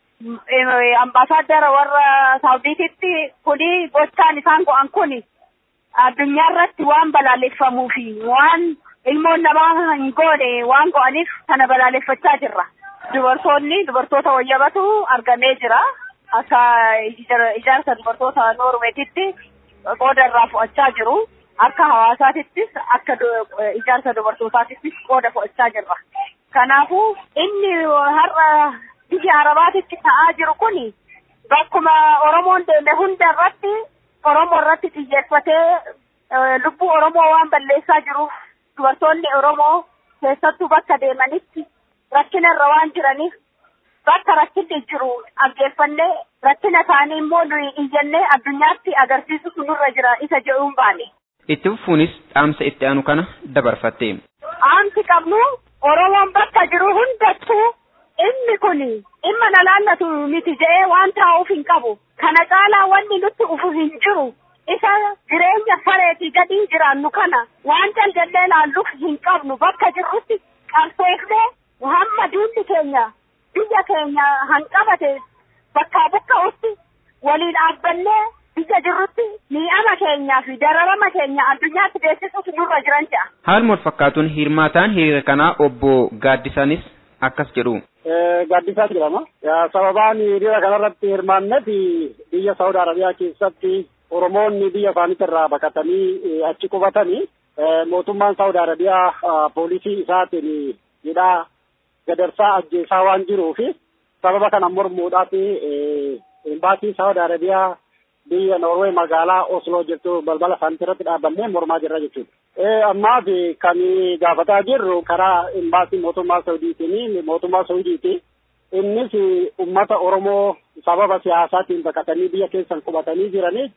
ambaasaadara warra saawudiititti kuni gochaan isaan go'an kuni addunyaa irratti waan balaaleffamuu fi waan ilmoon namaa hin goone waan go'aniif kana balaaleffachaa jirra. Dubartoonni dubartoota wayyabatu argamee jira. Akka ijaarsa dubartoota Noorweetitti qooda irraa fudhachaa jiru. Akka hawaasaatittis akka ijaarsa dubartootaattis qooda fudhachaa jirra. Kanaafuu inni har'a biyya arabaatitti ta'aa jiru kuni bakkuma Oromoon deeme hunda irratti Oromoo irratti xiyyeeffatee lubbuu Oromoo waan balleessaa jiruuf dubartoonni Oromoo keessattuu bakka deemanitti rakkina irra waan jiraniif bakka rakkinni jiru dhaggeeffannee rakkina isaanii immoo nuyi iyyannee addunyaatti agarsiisutu nurra jira isa jedhuun baane. Itti fufuunis dhaamsa itti aanu kana dabarfatte. Dhaamsi qabnu Oromoon bakka jiru hundattuu inni kun dhimma na laallatu miti jedhee waan taa'uuf hin qabu. Kana caalaa wanni nutti ufu hin jiru. Isa jireenya sareetii gadii jiraannu kana waan jaljallee laalluuf hin qabnu bakka jirrutti qarsoofnee hamma diinni keenya biyya keenya hanqabate bakkaa buqqa'utti waliin dhaabbannee biyya jirrutti mi'ama keenyaa fi dararama keenya addunyaatti beeksisuuf nurra jiran jedha. Haaluma wal fakkaatuun hirmaataan hiriira kanaa obbo Gaaddisaanis akkas jedhu. Gaaddisaa jedhama. Sababaan hiriira kanarratti hirmaanneef biyya Saawud Arabiyaa keessatti Oromoonni biyya isaaniitti irraa baqatanii achi qubatanii mootummaan Saawud Arabiyaa poolisii isaatiin hidhaa gadarsaa ajjeesaa waan jiruufi sababa kana mormuudhaaf embaasii Saawud Arabiyaa biyya Noorwee magaalaa Osloo jirtu balbala isaaniitti irratti dhaabannee mormaa jirra jechuudha. Ammaaf kan gaafataa jirru karaa embaasii mootummaa Saudiitiin mootummaa Saudiiti. Innis uummata Oromoo sababa siyaasaatiin baqatanii biyya keessan qubatanii jiraniif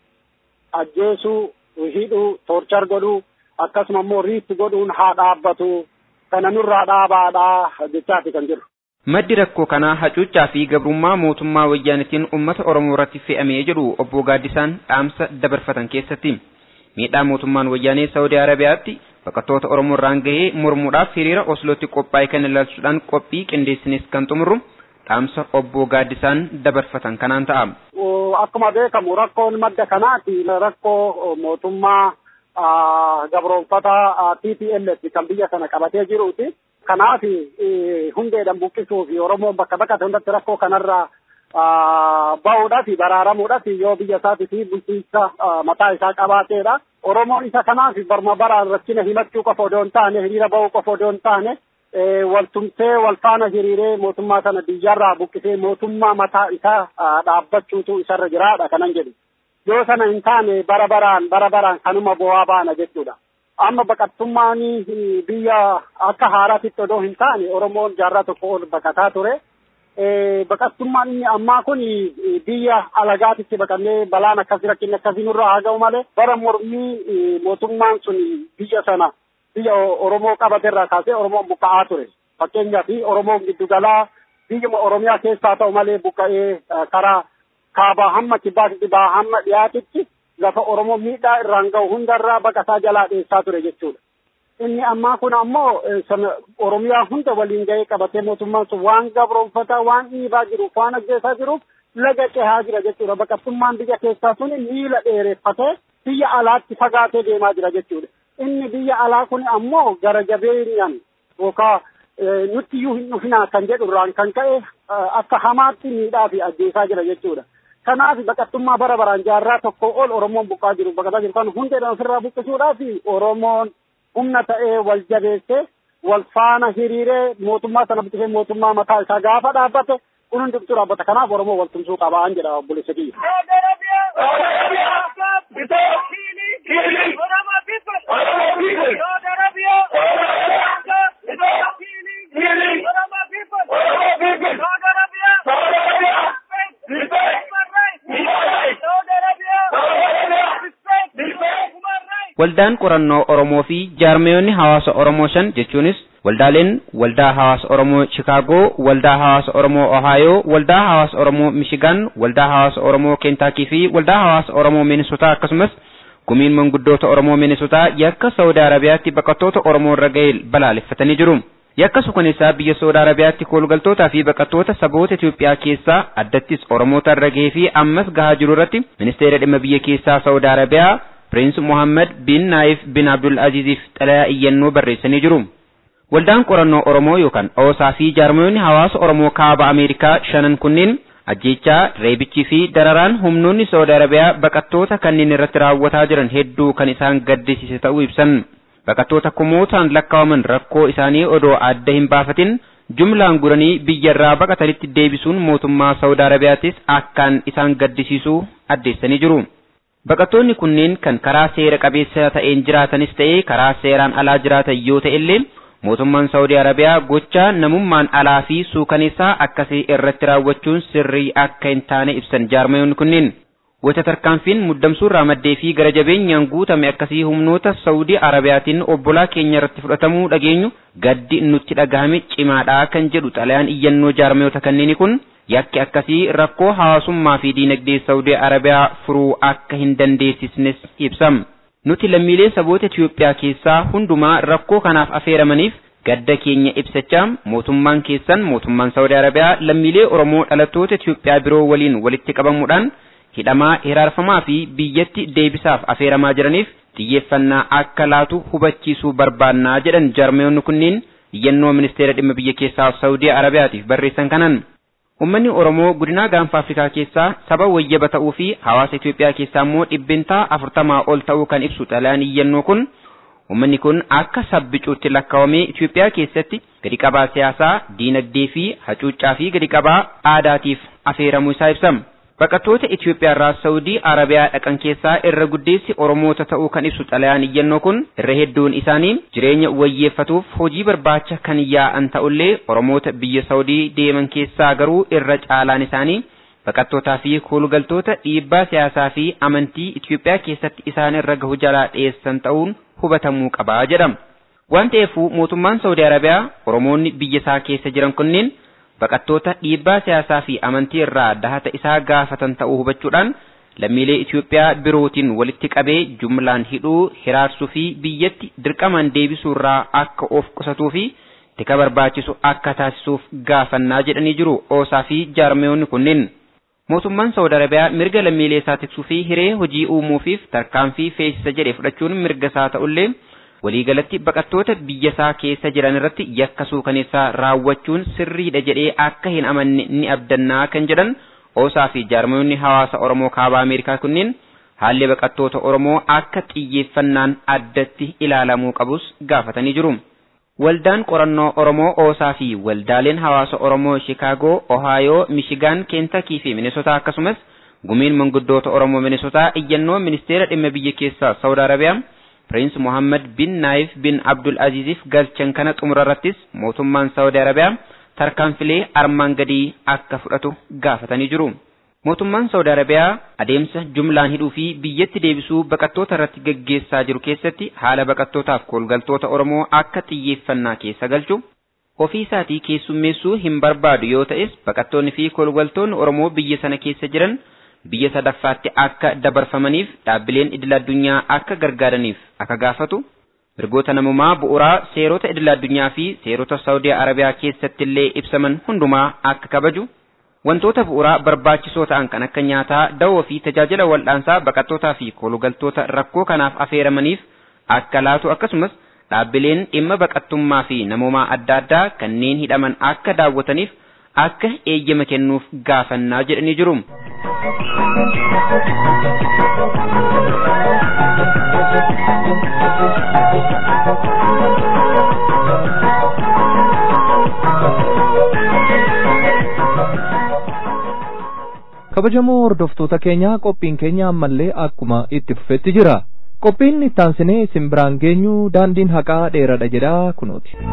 ajjeesuu, hidhuu, toorchar godhuu akkasuma immoo riitti godhuun haa dhaabbatu kana nurraa dhaabaadhaa jechaati kan jiru. Maddi rakkoo kanaa hacuuccaa fi gabrummaa mootummaa wayyaanitiin uummata Oromoo irratti fe'amee jedhu obbo Gaaddisaan dhaamsa dabarfatan keessatti. Miidhaa mootummaan wayyaanee Saawudii Arabiyaatti baqattoota Oromoo irraan gahee mormuudhaaf hiriira Oslootti qophaa'e kan ilaalchuudhaan qophii qindeessinis kan xumurru dhaamsa obbo Gaaddisaan dabarfatan kanaan ta'a. Akkuma beekamu rakkoon madda kanaati rakkoo mootummaa gabroonfata TPLF kan biyya sana qabatee jiruuti. Kanaaf hundeedhaan buqqisuu fi Oromoon bakka bakkatti hundatti rakkoo kanarraa bahuudhaaf baraaramuudhaaf yoo biyya isaatii fi bulchiinsa mataa isaa qabaateedha. Oromoon isa kanaaf barma baraan rakkina himachuu qofa odoo hin taane hiriira bahuu qofa odoo hin taane waltumtee wal faana hiriiree mootummaa sana biyyarraa buqqisee mootummaa mataa isaa dhaabbachuutu isarra jiraadha kanan jedhu. Yoo sana hin taane bara baraan bara baraan kanuma bu'aa baana jechuudha. Amma baqattummaan biyya akka haaraatitti odoo hin taane Oromoon jaarraa tokko ol baqataa ture. Baqattummaan inni ammaa kun biyya alagaatitti baqannee balaan akkasii rakkinni akkasii nurraa haa ga'u malee bara mormii mootummaan sun biyya sana biyya Oromoo qabaterraa kaasee Oromoon buqqa'aa ture. Fakkeenyaaf Oromoon giddugalaa biyyuma Oromiyaa keessaa ta'u malee buqqa'ee karaa kaabaa hamma kibbaa kibbaa hamma dhiyaatitti lafa Oromoo miidhaa irraan ga'u hundarraa baqataa jalaa dheessaa ture jechuudha. Inni ammaa kun ammoo Oromiyaa hunda waliin ga'ee qabatee mootummaan sun waan gabroonfataa waan dhiibaa jiruuf waan ajjeesaa jiruuf laga cehaa jira jechuudha. Baqattummaan biyya keessaa sun miila dheereffatee biyya alaatti fagaatee deemaa jira jechuudha. Inni biyya alaa kun ammoo gara jabeenyaan yookaan nutti iyyuu hin dhufinaa kan jedhu irraan kan ka'e akka hamaatti miidhaa fi ajjeesaa jira jechuudha. kanaaf baqattummaa bara baraan jaarraa tokko ol oromoon buqqaa jiru baqataa jiru kan hundeedhaan ofirraa buqqisuudhaaf oromoon humna ta'ee wal jabeessee wal faana hiriiree mootummaa sana buqqisee mootummaa mataa isaa gaafa dhaabbate kun hundumtuu dhaabbata kanaaf oromoo wal tumsuu qabaan jedha obboleessa kiyya. Waldaan qorannoo Oromoo fi jaarmeeyonni hawaasa Oromoo shan jechuunis waldaaleen waldaa hawaasa Oromoo Chicaagoo, waldaa hawaasa Oromoo Ohaayoo, waldaa hawaasa Oromoo Michigan, waldaa hawaasa Oromoo Keentaakii fi waldaa hawaasa Oromoo Minisotaa akkasumas gumiin manguddoota Oromoo Minisotaa yakka Saudi Arabiyaatti baqattoota Oromoo irra ga'e balaaleffatanii jiru. Yakka suukaneessaa biyya Saudi Arabiyaatti koolgaltootaa fi baqattoota saboota Itoophiyaa keessaa addattis Oromoota irra ga'ee fi ammas gahaa jiru irratti ministeera dhimma biyya keessaa Saudi Arabiyaa Piriins Mohammed bin Naayif bin Abdul Aziziif xalayaa iyyannoo barreessanii jiru. Waldaan qorannoo Oromoo yookaan OOSaa fi jaarmoonni hawaasa Oromoo kaaba Ameerikaa shanan kunneen ajjechaa, reebichii fi dararaan humnoonni Saudi Arabiyaa baqattoota kanneen irratti raawwataa jiran hedduu kan isaan gaddisiise ta'uu ibsan. Baqattoota kumootaan lakkaa'aman rakkoo isaanii odoo adda hin baafatin jumlaan guranii biyyarraa baqatanitti deebisuun mootummaa Saudi Arabiyaattis akkaan isaan gaddisiisuu addeessanii jiru. Baqattoonni kunneen kan karaa seera qabeessa ta'een jiraatanis ta'ee karaa seeraan alaa jiraatan yoo ta'e illee mootummaan Saudi Arabiyaa gochaa namummaan alaa fi suukaneessaa akkasii irratti raawwachuun sirrii akka hin taane ibsan jaarmayoonni kunneen. Gocha tarkaanfiin muddamsuurraa maddee fi gara jabeenyaan guutame akkasii humnoota Saudi Arabiyaatiin obbolaa keenya irratti fudhatamuu dhageenyu gaddi nutti dhagahame cimaadhaa kan jedhu xalayaan iyyannoo jaarmayoota kanneenii kun yakki akkasii rakkoo hawaasummaa fi diinagdee Saudi Arabiyaa furuu akka hin dandeessisnes ibsam. Nuti lammiilee saboota Itiyoophiyaa keessaa hundumaa rakkoo kanaaf affeeramaniif gadda keenya ibsachaa mootummaan keessan mootummaan Saudi Arabiyaa lammiilee Oromoo dhalattoota Itiyoophiyaa biroo waliin walitti qabamuudhaan hidhamaa hiraarfamaa fi biyyatti deebisaaf affeeramaa jiraniif xiyyeeffannaa akka laatu hubachiisuu barbaannaa jedhan jaarmayoonni kunneen iyyannoo ministeera dhimma biyya keessaa Saudi Arabiyaatiif barreessan kanan. Uummanni Oromoo godinaa gaanfa Afrikaa keessaa saba wayyaba ta'uu fi hawaasa Itoophiyaa keessaa immoo dhibbintaa afurtamaa ol ta'uu kan ibsu xalayaan iyyannoo kun uummanni kun akka sabbicuutti lakkaawamee Itoophiyaa keessatti gadi qabaa siyaasaa, diinagdee fi hacuuccaa fi gadi qabaa aadaatiif affeeramuu isaa ibsama. Baqattoota Itoophiyaa irraa Saudii Arabiyaa dhaqan keessaa irra guddeessi Oromoota ta'uu kan ibsu xalayaan iyyannoo kun irra hedduun isaanii jireenya wayyeeffatuuf hojii barbaacha kan yaa'an ta'ullee Oromoota biyya Saudii deeman keessaa garuu irra caalaan isaanii baqattootaa fi koolugaltoota dhiibbaa siyaasaa fi amantii Itoophiyaa keessatti isaan irra gahu jalaa dhiyeessan ta'uun hubatamuu qabaa jedhama. Waan ta'eefuu mootummaan Saudi Arabiyaa Oromoonni biyya isaa keessa jiran kunneen baqattoota dhiibbaa siyaasaa fi amantii irraa dahata isaa gaafatan ta'uu hubachuudhaan lammiilee Itoophiyaa birootiin walitti qabee jumlaan hidhuu, hiraarsuu fi biyyatti dirqamaan deebisuu irraa akka of qusatuu fi tika barbaachisu akka taasisuuf gaafannaa jedhanii jiru oosaa fi jaarmeewonni kunneen. Mootummaan Saudi Arabiyaa mirga lammiilee isaa tiksuu fi hiree hojii uumuufiif tarkaanfii feesisa jedhe fudhachuun mirga isaa ta'ullee waliigalatti baqattoota biyya isaa keessa jiran irratti yakka suukaneessaa raawwachuun sirriidha jedhee akka hin amanne ni abdannaa kan jedhan oosaa fi jaarmoonni hawaasa Oromoo kaabaa Ameerikaa kunneen haalli baqattoota Oromoo akka xiyyeeffannaan addatti ilaalamuu qabus gaafatanii jiru. Waldaan qorannoo Oromoo oosaa fi waldaaleen hawaasa Oromoo Shikaagoo, Ohaayoo, Mishigaan, Keentakii fi Minisotaa akkasumas gumiin manguddoota Oromoo Minisotaa iyyannoo ministeera dhimma biyya keessaa Saudi Arabiyaa Piriins Mohammed bin Naayif bin Abdul Aziziif galchan kana xumurarrattis mootummaan Saudi Arabiyaa tarkaanfilee armaan gadii akka fudhatu gaafatanii jiru. Mootummaan Saudi Arabiyaa adeemsa jumlaan hidhuu fi biyyatti deebisuu baqattoota irratti gaggeessaa jiru keessatti haala baqattootaaf koolgaltoota Oromoo akka xiyyeeffannaa keessa galchu ofii isaatii keessummeessuu hin barbaadu yoo ta'es baqattoonni fi koolgaltoonni Oromoo biyya sana keessa jiran biyya sadaffaatti akka dabarfamaniif dhaabbileen idil addunyaa akka gargaaraniif akka gaafatu mirgoota namummaa bu'uuraa seerota idil addunyaa fi seerota Saudi Arabiyaa keessatti illee ibsaman hundumaa akka kabaju wantoota bu'uuraa barbaachisoo ta'an kan akka nyaataa dawoo fi tajaajila wal'aansaa baqattootaa fi koolugaltoota rakkoo kanaaf affeeramaniif akka laatu akkasumas dhaabbileen dhimma baqattummaa fi namummaa adda addaa kanneen hidhaman akka daawwataniif akka eeyyama kennuuf gaafannaa jedhanii jiru. kabajamoo hordoftoota keenyaa qophiin keenya ammallee akkuma itti fufetti jira qophiin ittaansinee isin biraan geenyu daandiin haqaa dheeradha jedha kunooti.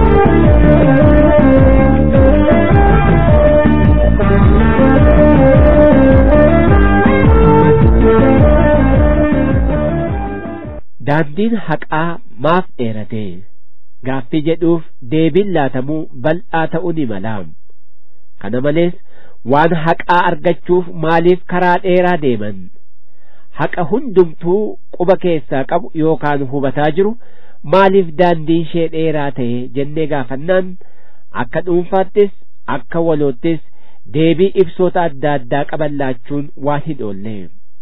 daandiin haqaa maaf dheerate gaaffii jedhuuf deebiin laatamuu bal'aa ta'uu ni mala kana malees waan haqaa argachuuf maaliif karaa dheeraa deeman haqa hundumtuu quba keessaa qabu yookaan hubataa jiru maaliif daandiin ishee dheeraa ta'e jennee gaafannaan akka dhuunfaattis akka waloottis deebii ibsoota adda addaa qaban laachuun waan hin oolle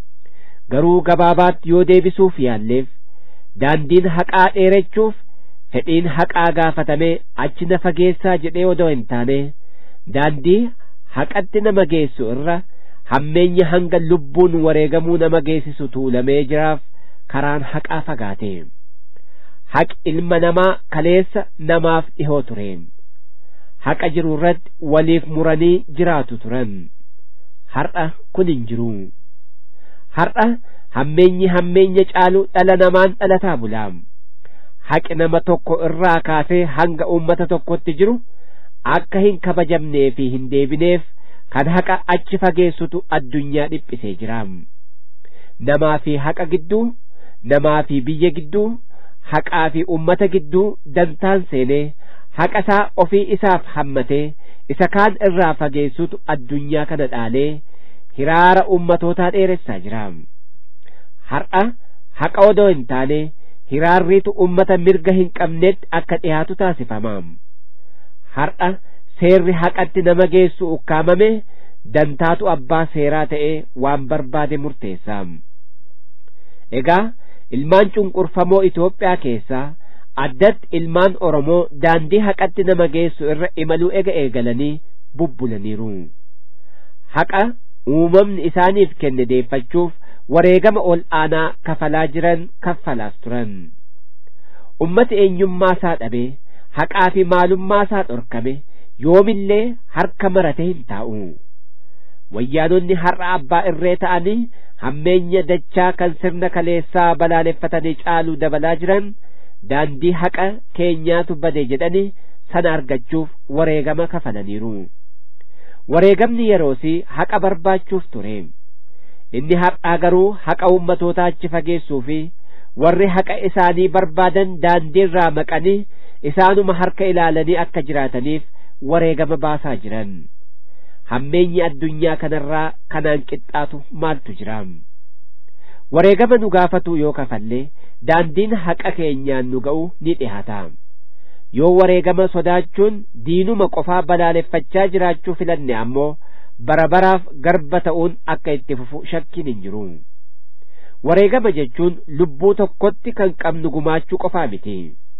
garuu gabaabaatti yoo deebisuuf yaalleef daandiin haqaa dheerachuuf fedhiin haqaa gaafatamee achi na fageessaa jedhee odoo hin taane daandii haqatti nama geessu irra hammeenya hanga lubbuun wareegamuu nama geessisu tuulamee jiraaf karaan haqaa fagaate haqi ilma namaa kaleessa namaaf dhihoo ture haqa jiru irratti waliif muranii jiraatu turan har'a kun hin jiru har'a hammeenyi hammeenya caalu dhala namaan dhalataa bulaam haqi nama tokko irraa kaasee hanga uummata tokkotti jiru akka hin kabajamnee fi hin deebineef kan haqa achi fageessutu addunyaa dhiphisee jiraam namaa fi haqa gidduu namaa fi biyya gidduu haqaa fi ummata gidduu dantaan seenee haqa isaa ofii isaaf hammatee isa kaan irraa fageessutu addunyaa kana dhaalee hiraara ummatootaa dheeressaa jiraam har'a haqa odoo hin taane hiraarriitu ummata mirga hin qabnetti akka dhiyaatu taasifamaam har'a seerri haqatti nama geessu ukkaamame dantaatu abbaa seeraa ta'ee waan barbaade murteessaam egaa ilmaan cunqurfamoo Itoophiyaa keessaa addatti ilmaan Oromoo daandii haqatti nama geessu irra imaluu ega eegalanii bubbulaniiru haqa uumamni isaaniif kenne deeffachuuf wareegama ol aanaa kafalaa jiran kaffalaas turan ummati eenyummaa isaa dhabee haqaa fi maalummaa isaa dhorkame yoomillee harka marate hin taa'u wayyaanonni har'a abbaa irree ta'anii hammeenya dachaa kan sirna kaleessaa balaaleffatanii caaluu dabalaa jiran daandii haqa keenyaatu bade jedhanii sana argachuuf wareegama kafalaniiru wareegamni yeroosii haqa barbaachuuf ture inni har'aa garuu haqa ummatootaa achi fageessuu fi warri haqa isaanii barbaadan daandii irraa maqanii isaanuma harka ilaalanii akka jiraataniif wareegama baasaa jiran hammeenyi addunyaa kanarraa kanaan qixxaatu maaltu jira wareegama nu gaafatu yoo kafallee daandiin haqa keenyaan nu ga'u ni dhihaata yoo wareegama sodaachuun diinuma qofaa balaaleffachaa jiraachuu filanne ammoo bara baraaf garba ta'uun akka itti fufu shakkiin hin jiru wareegama jechuun lubbuu tokkotti kan qabnu gumaachuu qofaa miti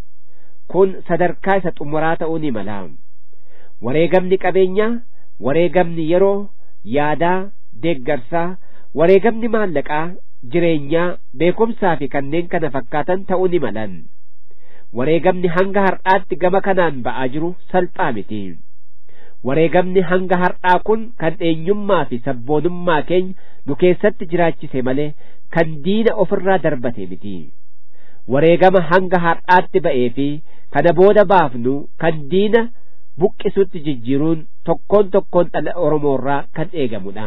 kun sadarkaa isa xumuraa ta'uu ni mala wareegamni qabeenyaa wareegamni yeroo yaadaa deeggarsaa wareegamni maallaqaa jireenyaa beekumsaa fi kanneen kana fakkaatan ta'uu ni malan wareegamni hanga har'aatti gama kanaan ba'aa jiru salphaa miti wareegamni hanga har'aa kun kan eenyummaa fi sabboonummaa keenya nu keessatti jiraachise malee kan diina ofirraa darbate miti wareegama hanga har'aatti ba'ee fi kana booda baafnu kan diina buqqisutti jijjiiruun tokkoon tokkoon dhala oromoorraa kan eegamudha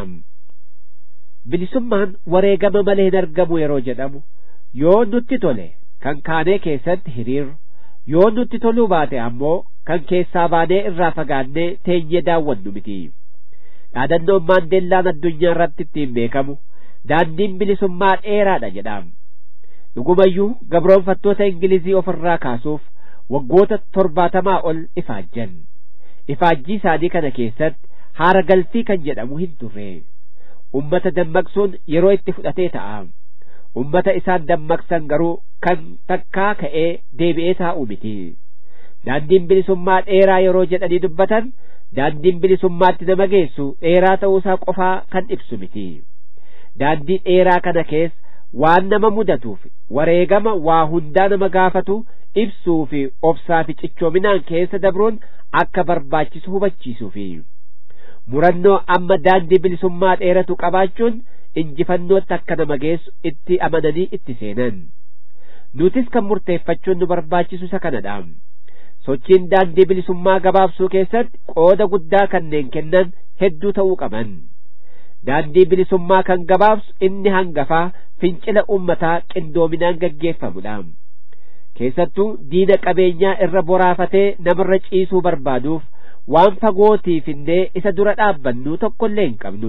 bilisummaan wareegama malee hin argamu yeroo jedhamu yoo nutti tole kan kaanee keessatti hiriirru yoo nutti toluu baate ammoo kan keessaa baanee irraa fagaannee teenyee daawwannu miti dhaadannoon maandeellaan addunyaa irratti ittiin beekamu daandiin bilisummaa dheeraadha jedham dhugumayyuu gabroonfattoota ingilizii ofirraa kaasuuf waggoota torbaatamaa ol ifaajjan ifaajjii isaanii kana keessatti haara galfii kan jedhamu hin turre ummata dammaqsuun yeroo itti fudhatee ta'a ummata isaan dammaqsan garuu kan takkaa ka'ee deebi'ee taa'u miti daandiin bilisummaa dheeraa yeroo jedhanii dubbatan daandiin bilisummaatti nama geessu dheeraa ta'uusaa qofaa kan ibsu miti daandii dheeraa kana keessa waan nama mudatuuf wareegama waa hundaa nama gaafatu ibsuu fi obsaa fi cichoominaan keessa dabruun akka barbaachisu hubachiisuufi murannoo amma daandii bilisummaa dheeratu qabaachuun injifannootti akka nama geessu itti amananii itti seenan nutis kan murteeffachuun nu barbaachisu isa kanadha sochiin daandii bilisummaa gabaabsuu keessatti qooda guddaa kanneen kennan hedduu ta'uu qaban daandii bilisummaa kan gabaabsu inni hangafaa fincila ummataa qindoominaan gaggeeffamudha keessattuu diina qabeenyaa irra boraafatee namarra ciisuu barbaaduuf waan fagootiif illee isa dura dhaabbannuu tokkollee hin qabnu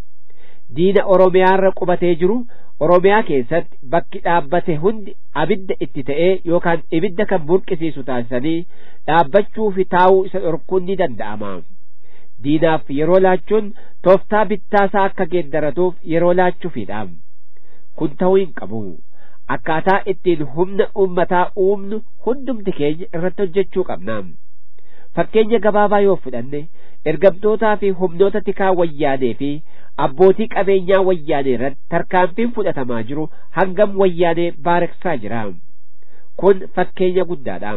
diina oromiyaarra qubatee jiru oromiyaa keessatti bakki dhaabbate hundi abidda itti ta'ee yookaan ibidda kan burqisiisu taasisanii dhaabbachuu fi taa'uu isa dhorkuun ni danda'ama diinaaf yeroo laachuun tooftaa bittaasaa akka geeddaratuuf yeroo laachuufidha kun ta'uu hin qabu akkaataa ittiin humna ummataa uumnu hundumti keenya irratti hojjechuu qabna fakkeenya gabaabaa yoo fudhanne ergamtootaa fi humnoota tikaa wayyaanee fi abbootii qabeenyaa wayyaanee irratti tarkaanfiin fudhatamaa jiru hangam wayyaanee baareksaa jira kun fakkeenya guddaadha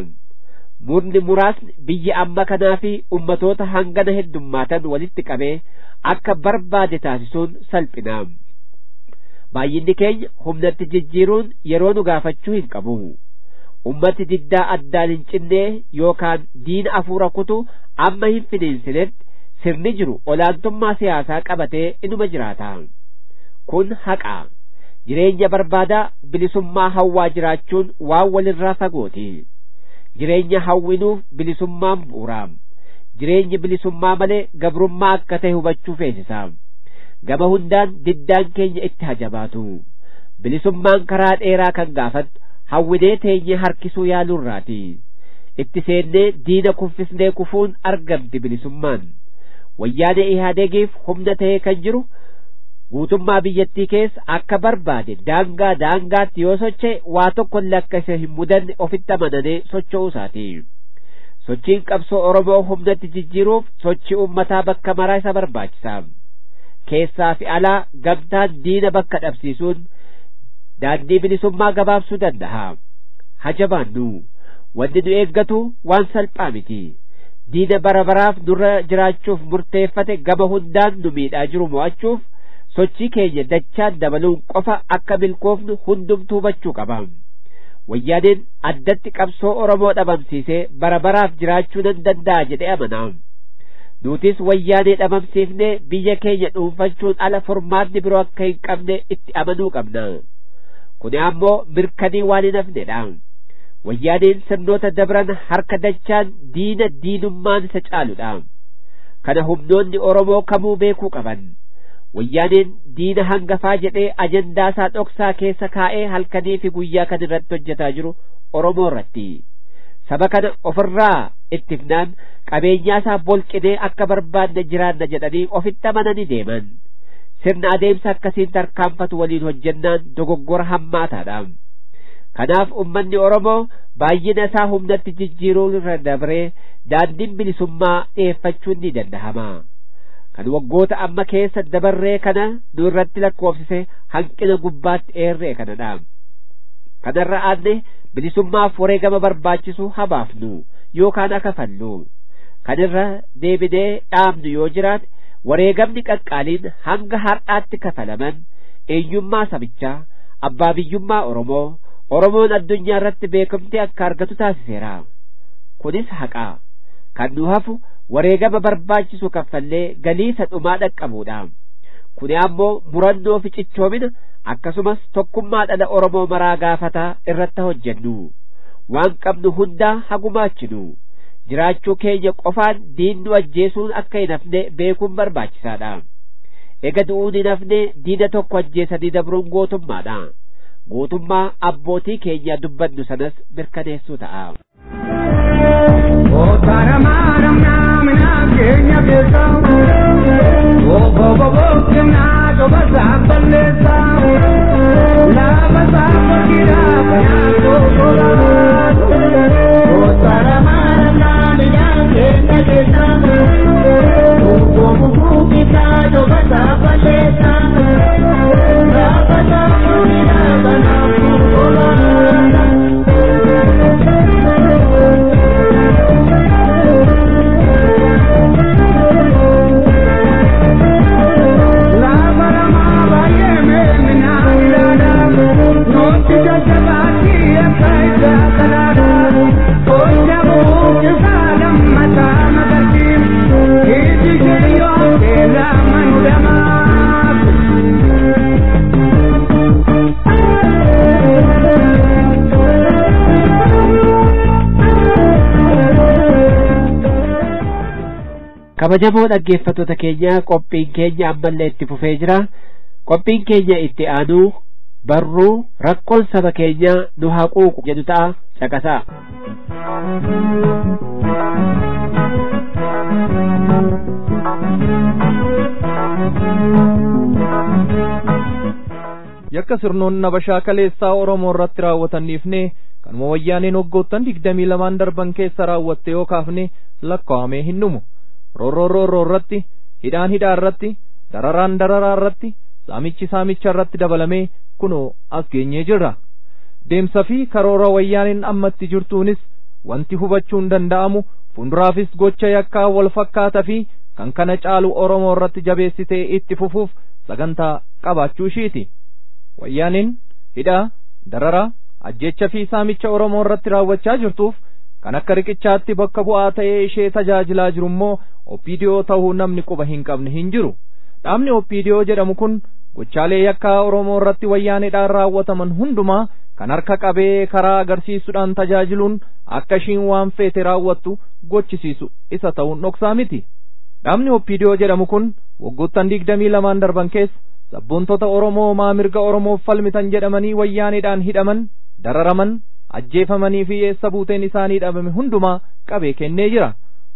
murni muraasni biyya amma kanaa fi ummatoota hangana heddummaatan walitti qabee akka barbaade taasisuun salphina baay'inni keenya humnatti jijjiiruun yeroo nu gaafachuu hin qabu ummati diddaa addaan hin cinnee yookaan diina afuura kutu amma hin finiinsinetti sirni jiru olaantummaa siyaasaa qabatee inuma jiraata kun haqa jireenya barbaadaa bilisummaa hawwaa jiraachuun waan walirraa fagooti jireenya hawwinuuf bilisummaan bu'uura jireenyi bilisummaa malee gabrummaa akka ta'e hubachuu feesisa gama hundaan diddaan keenya itti hajabaatu bilisummaan karaa dheeraa kan gaafatu hawwinee teenye harkisuu yaaluurraati itti seennee diina kuffisnee kufuun argamti bilisummaan wayyaanee ihaadegiif humna ta'ee kan jiru guutummaa biyyattii keessa akka barbaade daangaa daangaatti yoo socho'e waa tokkollee akka isa hin mudanne ofitti amananee socho'uu isaati sochiin qabsoo oromoo humnatti jijjiiruuf sochii ummataa bakka maraa isa barbaachisa keessaa fi alaa gamtaan diina bakka dhabsiisuun daandii bilisummaa gabaabsuu danda'a hajabaannu wanni nu eeggatu waan salphaa miti diina bara baraaf nurra jiraachuuf murteeffate gama hundaan nu miidhaa jiru mo'achuuf sochii keenya dachaan dabaluun qofa akka milkoofnu hundumtuu hubachuu qaba wayyaaneen addatti qabsoo oromoo dhabamsiisee bara baraaf jiraachuu nan danda'a jedhee amanaa nutis wayyaanee dhabamsiifnee biyya keenya dhuunfachuun ala furmaanni biroo akka hin qabne itti amanuu qabna kuni ammoo mirkanii waan hin hafnedha wayyaaneen sirnoota dabran harka dachaan diina diinummaan isa caaludha kana humnoonni oromoo kamuu beekuu qaban wayyaaneen diina hangafaa jedhee ajandaasaa dhoksaa keessa kaa'ee halkanii fi guyyaa kan irratti hojjetaa jiru oromoo irratti saba kana ofirraa ittifnaan qabeenyaasaa bolqinee akka barbaanne jiraanna jedhanii ofitti amananii deeman sirna adeemsa akkasiin tarkaanfatu waliin hojjennaan dogoggora hammaataadha kanaaf ummanni oromoo baay'ina isaa humnatti jijjiiruu irra dabree daandiin bilisummaa dhiyeeffachuun ni danda'ama kan waggoota amma keessa dabarree kana nu irratti lakkoofsise hanqina gubbaatti eerree kanadha kanarra aanne bilisummaaf wareegama barbaachisu habaafnu yookaan akafallu kanirra deebinee dhaabnu yoo jiraate wareegamni qaqqaaliin hanga har'aatti kafalaman eenyummaa sabichaa abbaa biyyummaa oromoo oromoon addunyaa irratti beekamtii akka argatu taasiseera kunis haqaa kan nu hafu wareegama barbaachisu kaffallee galiisa dhumaa dhaqqabuudha kuni ammoo murannoo fi cichoomina akkasumas tokkummaa dhala oromoo maraa gaafataa irratti hojjennu waan qabnu hundaa hagumaachinu jiraachuu keenya qofaan diinnu ajjeesuun akka hin hafne beekuun barbaachisaadha ega du'uun hin hafne diina tokko ajjeesanii dabruun gootummaadha gootummaa abbootii keenya dubbannu sanas mirkaneessuu ta'a. Thank you. kabajamoo dhaggeeffattoota keenya qophiin keenya ammallee itti fufee jira qophiin keenya itti aanuu barruu rakkoon saba keenya nu haquuqu jedhu ta'a caqasaa yakka sirnoonni nabashaa kaleessaa oromoo irratti raawwataniifne kanuma wayyaaneen waggoottan digdamii lamaan darban keessa raawwatte yoo kaafne lakkaa'amee hin dhumu roorroo roorroo irratti hidhaan hidhaa irratti dararaan dararaa irratti saamichi saamicha irratti dabalamee kunoo as geenyee jirra deemsa fi karoora wayyaaneen ammatti jirtuunis wanti hubachuun danda'amu fuulduraafis gocha yakkaa wal fakkaata fi kan kana caalu oromoo irratti jabeessitee itti fufuuf sagantaa qabaachuu ishiiti wayyaaniin hidhaa dararaa ajjecha fi saamicha oromoo irratti raawwachaa jirtuuf kan akka riqichaatti bakka bu'aa ta'ee ishee tajaajilaa jiru immoo oppiidiyoo ta'uu namni quba hin qabne hin jiru dhaabni oppiidiyoo jedhamu kun gochaalee yakkaa oromoo irratti wayyaaneedhaan raawwataman hundumaa kan harka qabee karaa agarsiisuudhaan tajaajiluun akka ishiin waan feete raawwattu gochisiisu isa ta'uun dhoksaa miti dhaabni oppiidiyoo jedhamu kun waggoottan digdamii lamaan darban keessa sabboontota oromoo maa mirga oromoof falmitan jedhamanii wayyaaneedhaan hidhaman dararaman ajjeefamanii fi eessa buuteen isaanii dhabame hundumaa qabee kennee jira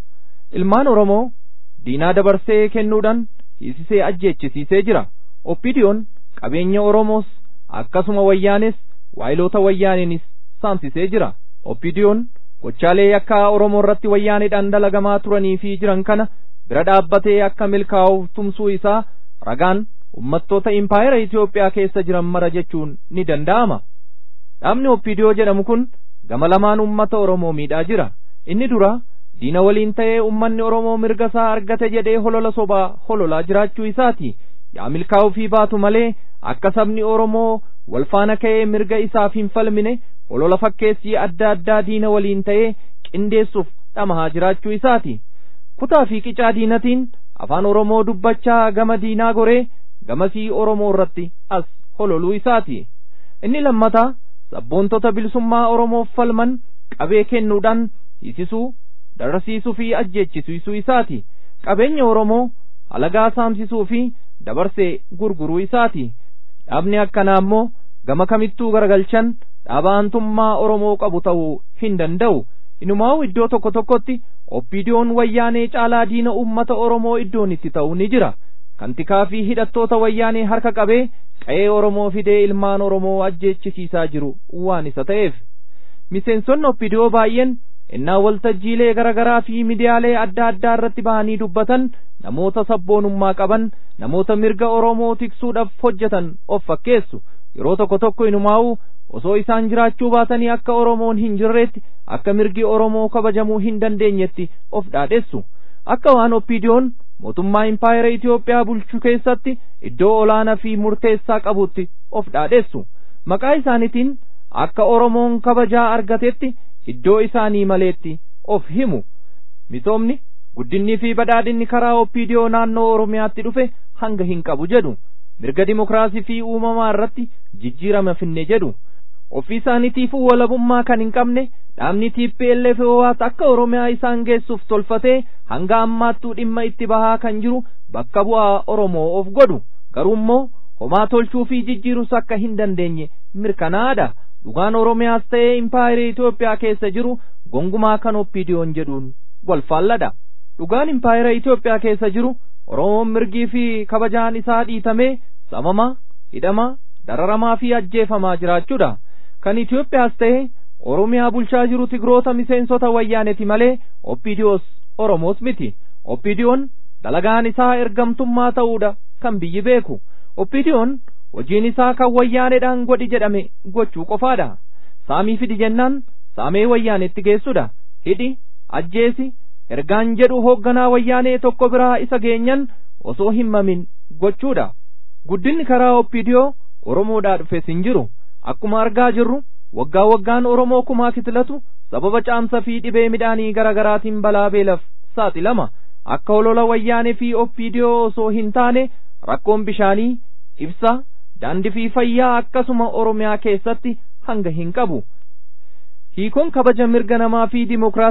ilmaan oromoo diinaa dabarsee kennuudhaan hiisisee ajjeechisiisee jira oppiidiyoon qabeenya oromoos akkasuma wayyaanes waayiloota wayyaaneenis saamsisee jira oppiidiyoon gochaalee yakkaa oromoo irratti wayyaaneedhaan dalagamaa turanii fi jiran kana bira dhaabbatee akka milkaa'uuf tumsuu isaa ragaan ummattoota impaayera Itoophiyaa keessa jiran mara jechuun ni danda'ama. Dhaabni Oppiidiyoo jedhamu kun gama lamaan ummata Oromoo miidhaa jira. Inni dura diina waliin ta'ee ummanni Oromoo mirga isaa argate jedhee holola sobaa hololaa jiraachuu isaati. Yaa milkaa'uu fi baatu malee akka sabni Oromoo wal faana ka'ee mirga isaaf hin falmine holola fakkeessii adda addaa diina waliin ta'ee qindeessuuf dhamahaa jiraachuu isaati. Kutaa fi qicaa diinatiin afaan Oromoo dubbachaa gama diinaa goree gamasii Oromoo irratti as hololuu isaati. Inni lammataa sabboontota bilisummaa Oromoof falman qabee kennuudhaan hiisisuu, dararsiisuu fi ajjeechisiisuu isaati. Qabeenya Oromoo alagaa saamsisuu fi dabarsee gurguruu isaati. Dhaabni akkanaa immoo gama kamittuu garagalchan dhaaba aantummaa Oromoo qabu ta'uu hin danda'u. Inumaa'u iddoo tokko tokkotti oppiidiyoon wayyaanee caalaa diina uummata Oromoo iddoon itti ta'u ni jira. Kantikaa fi hidhattoota wayyaanee harka qabee qa'ee Oromoo fidee ilmaan Oromoo ajjeechisiisaa jiru waan isa ta'eef. Miseensonni oppidiyoo baay'een innaa waltajjiilee garaagaraa fi midiyaalee adda addaa irratti bahanii dubbatan namoota sabboonummaa qaban namoota mirga Oromoo tiksuudhaaf hojjetan of fakkeessu yeroo tokko tokko inumaa'u osoo isaan jiraachuu baatanii akka Oromoon hin jirreetti akka mirgi Oromoo kabajamuu hin dandeenyetti of dhaadhessu akka waan oppiidiyoon mootummaa impaayera Itoophiyaa bulchuu keessatti iddoo olaanaa fi murteessaa qabutti of dhaadhessu maqaa isaaniitiin akka Oromoon kabajaa argatetti iddoo isaanii maleetti of himu misoomni guddinnii fi badhaadhinni karaa oppiidiyoo naannoo Oromiyaatti dhufe hanga hin qabu jedhu mirga dimokiraasii fi uumamaa irratti jijjiirama finne jedhu ofii isaaniitiifuu walabummaa kan hin qabne dhaabni TPLF waat akka Oromiyaa isaan geessuuf tolfatee hanga ammaattuu dhimma itti bahaa kan jiru bakka bu'aa Oromoo of godhu garuu immoo homaa tolchuu fi jijjiirus akka hin dandeenye mirkanaadha dhugaan Oromiyaas ta'ee impaayera Itoophiyaa keessa jiru gongumaa kan oppiidiyoon jedhuun wal faalladha dhugaan impaayera Itoophiyaa keessa jiru Oromoon mirgii fi kabajaan isaa dhiitamee samamaa hidhamaa dararamaa fi ajjeefamaa jiraachuudha kan Itoophiyaas ta'e Oromiyaa bulchaa jiru tigroota miseensota wayyaaneti malee oppiidiyoos Oromoos miti oppiidiyoon dalagaan isaa ergamtummaa ta'uudha kan biyyi beeku oppiidiyoon hojiin isaa kan wayyaaneedhaan godhi jedhame gochuu qofaadha saamii fidi jennaan saamee wayyaanetti geessudha hidhi ajjeesi ergaan jedhu hoogganaa wayyaanee tokko biraa isa geenyan osoo hin mamin gochuudha guddinni karaa oppiidiyoo oromoodhaa dhufes hin jiru akkuma argaa jirru waggaa waggaan oromoo kumaa kitilatu sababa caamsa fi dhibee midhaanii gara garaatiin balaa beelaf saaxilama akka holola wayyaanee fi oppiidiyoo osoo hin taane rakkoon bishaanii ibsaa daandii fi fayyaa akkasuma oromiyaa keessatti hanga hin qabu hiikoon kabaja mirga namaa fi dimokiraasiis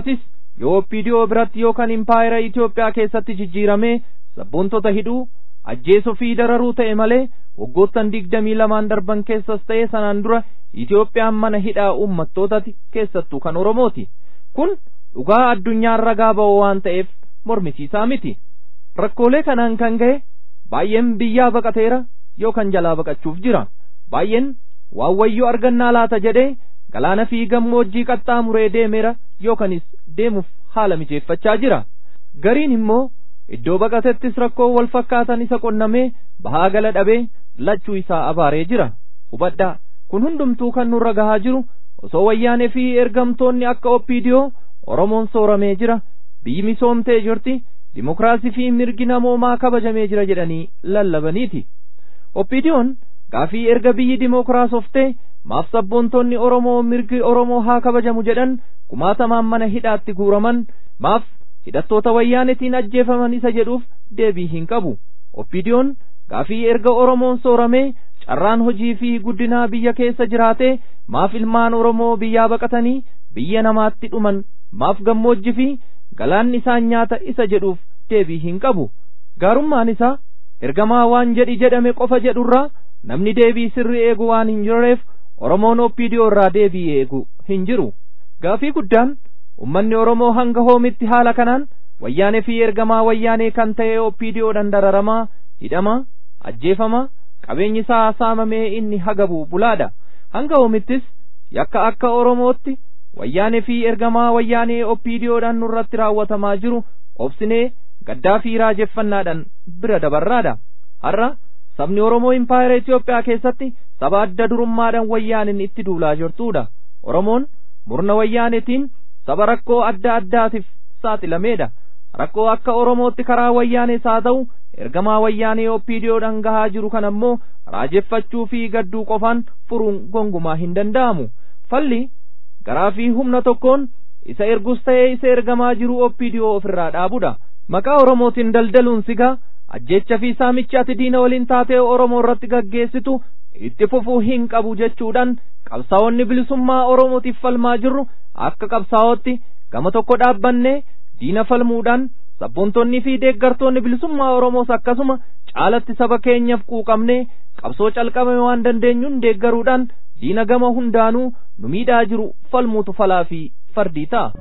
yoo oppiidiyoo biratti yookaan impaayera Itoophiyaa keessatti jijjiiramee sabboontota hidhuu ajjeesuu fi dararuu ta'e malee waggoottan digdamii lamaan darban keessas ta'e sanaan dura Itoophiyaan mana hidhaa uummattootati keessattuu kan Oromooti. Kun dhugaa addunyaan ragaa ba'oo waan ta'eef mormisiisaa miti. Rakkoolee kanaan kan ga'e baay'een biyyaa baqateera yookaan jalaa baqachuuf jira. Baay'een waan wayyoo argannaa laata jedhee galaana fi gammoojjii qaxxaamuree deemeera yookaanis deemuuf haala mijeeffachaa jira. Gariin immoo iddoo baqatettis rakkoo wal fakkaatan isa qonnamee bahaa gala dhabee lachuu isaa abaaree jira. Hubadhaa kun hundumtuu kan nurra gahaa jiru osoo wayyaanee fi ergamtoonni akka oppiidiyoo Oromoon sooramee jira biyyi misoomtee jirti dimokiraasii fi mirgi namoomaa kabajamee jira jedhanii lallabaniiti. Oppiidiyoon gaafii erga biyyi dimokiraasoftee maaf sabboontonni Oromoo mirgi Oromoo haa kabajamu jedhan kumaatamaan mana hidhaatti guuraman maaf hidhattoota wayyaanetiin ajjeefaman isa jedhuuf deebii hin qabu. Oppiidiyoon gaafii erga Oromoon sooramee carraan hojii fi guddinaa biyya keessa jiraatee maaf ilmaan Oromoo biyyaa baqatanii biyya namaatti dhuman maaf gammoojji fi galaanni isaan nyaata isa jedhuuf deebii hin qabu. Gaarummaan isaa ergamaa waan jedhi jedhame qofa jedhurraa namni deebii sirrii eegu waan hin jirreef Oromoon oppiidiyoo irraa deebii eegu hin jiru. Gaafii guddaan ummanni Oromoo hanga hoomitti haala kanaan wayyaanee fi ergamaa wayyaanee kan ta'e oppiidiyoodhaan dararamaa hidhamaa ajjeefamaa qabeenyi isaa saamamee inni hagabu bulaadha. Hanga hoomittis yakka akka Oromootti wayyaanee fi ergamaa wayyaanee oppiidiyoodhaan nurratti raawwatamaa jiru obsinee gaddaa fi raajeffannaadhaan bira dabarraadha. Har'a sabni Oromoo impaayera Itoophiyaa keessatti saba adda durummaadhaan wayyaaniin itti duulaa jirtuudha. Oromoon murna wayyaanetiin saba rakkoo adda addaatiif saaxilameedha. Rakkoo akka Oromootti karaa wayyaanees haa ta'u ergamaa wayyaanee oppiidiyoodhaan gahaa jiru kan ammoo raajeffachuu fi gadduu qofaan furuun gongumaa hin danda'amu. Falli garaa fi humna tokkoon isa ergus ta'ee isa ergamaa jiru oppiidiyoo ofirraa dhaabudha. Maqaa Oromootiin daldaluun sigaa ajjeecha fi saamichi ati diina waliin taatee Oromoo irratti gaggeessitu itti fufuu hin qabu jechuudhaan qabsaa'onni bilisummaa Oromootiif falmaa jirru akka qabsaa'ootti gama tokko dhaabbannee diina falmuudhaan sabboontonni fi deeggartoonni bilisummaa Oromoos akkasuma caalatti saba keenyaaf quuqamnee qabsoo calqabame waan dandeenyuun deeggaruudhaan diina gama hundaanuu nu miidhaa jiru falmuutu falaa fi fardii ta'a.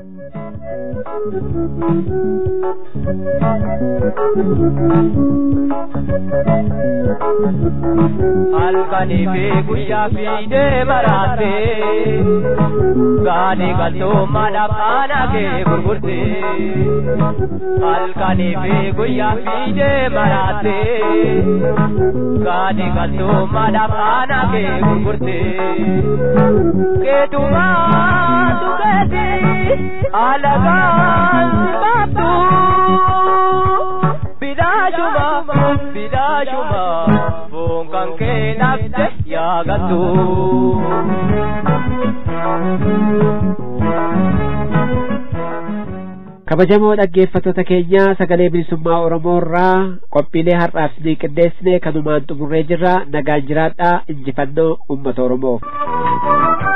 halkanii fi guyyaa fiidee maraate gaanii galtummaadhaaf aanaa kee gurgurte halkanii fi guyyaa fiidee maraate gaanii galtummaadhaaf aanaa kee gurgurte keetumaa tukeeti alagaan baabtu bidaashuma bidaashuma foon kan kee nafte yaagattu. kabajamoo dhaggeeffattoota keenya sagalee bilisummaa oromoo irraa qophiilee har'aaf isinii qindeessine kanumaan xumurree jirra nagaan jiraadhaa injifannoo uummata oromoof.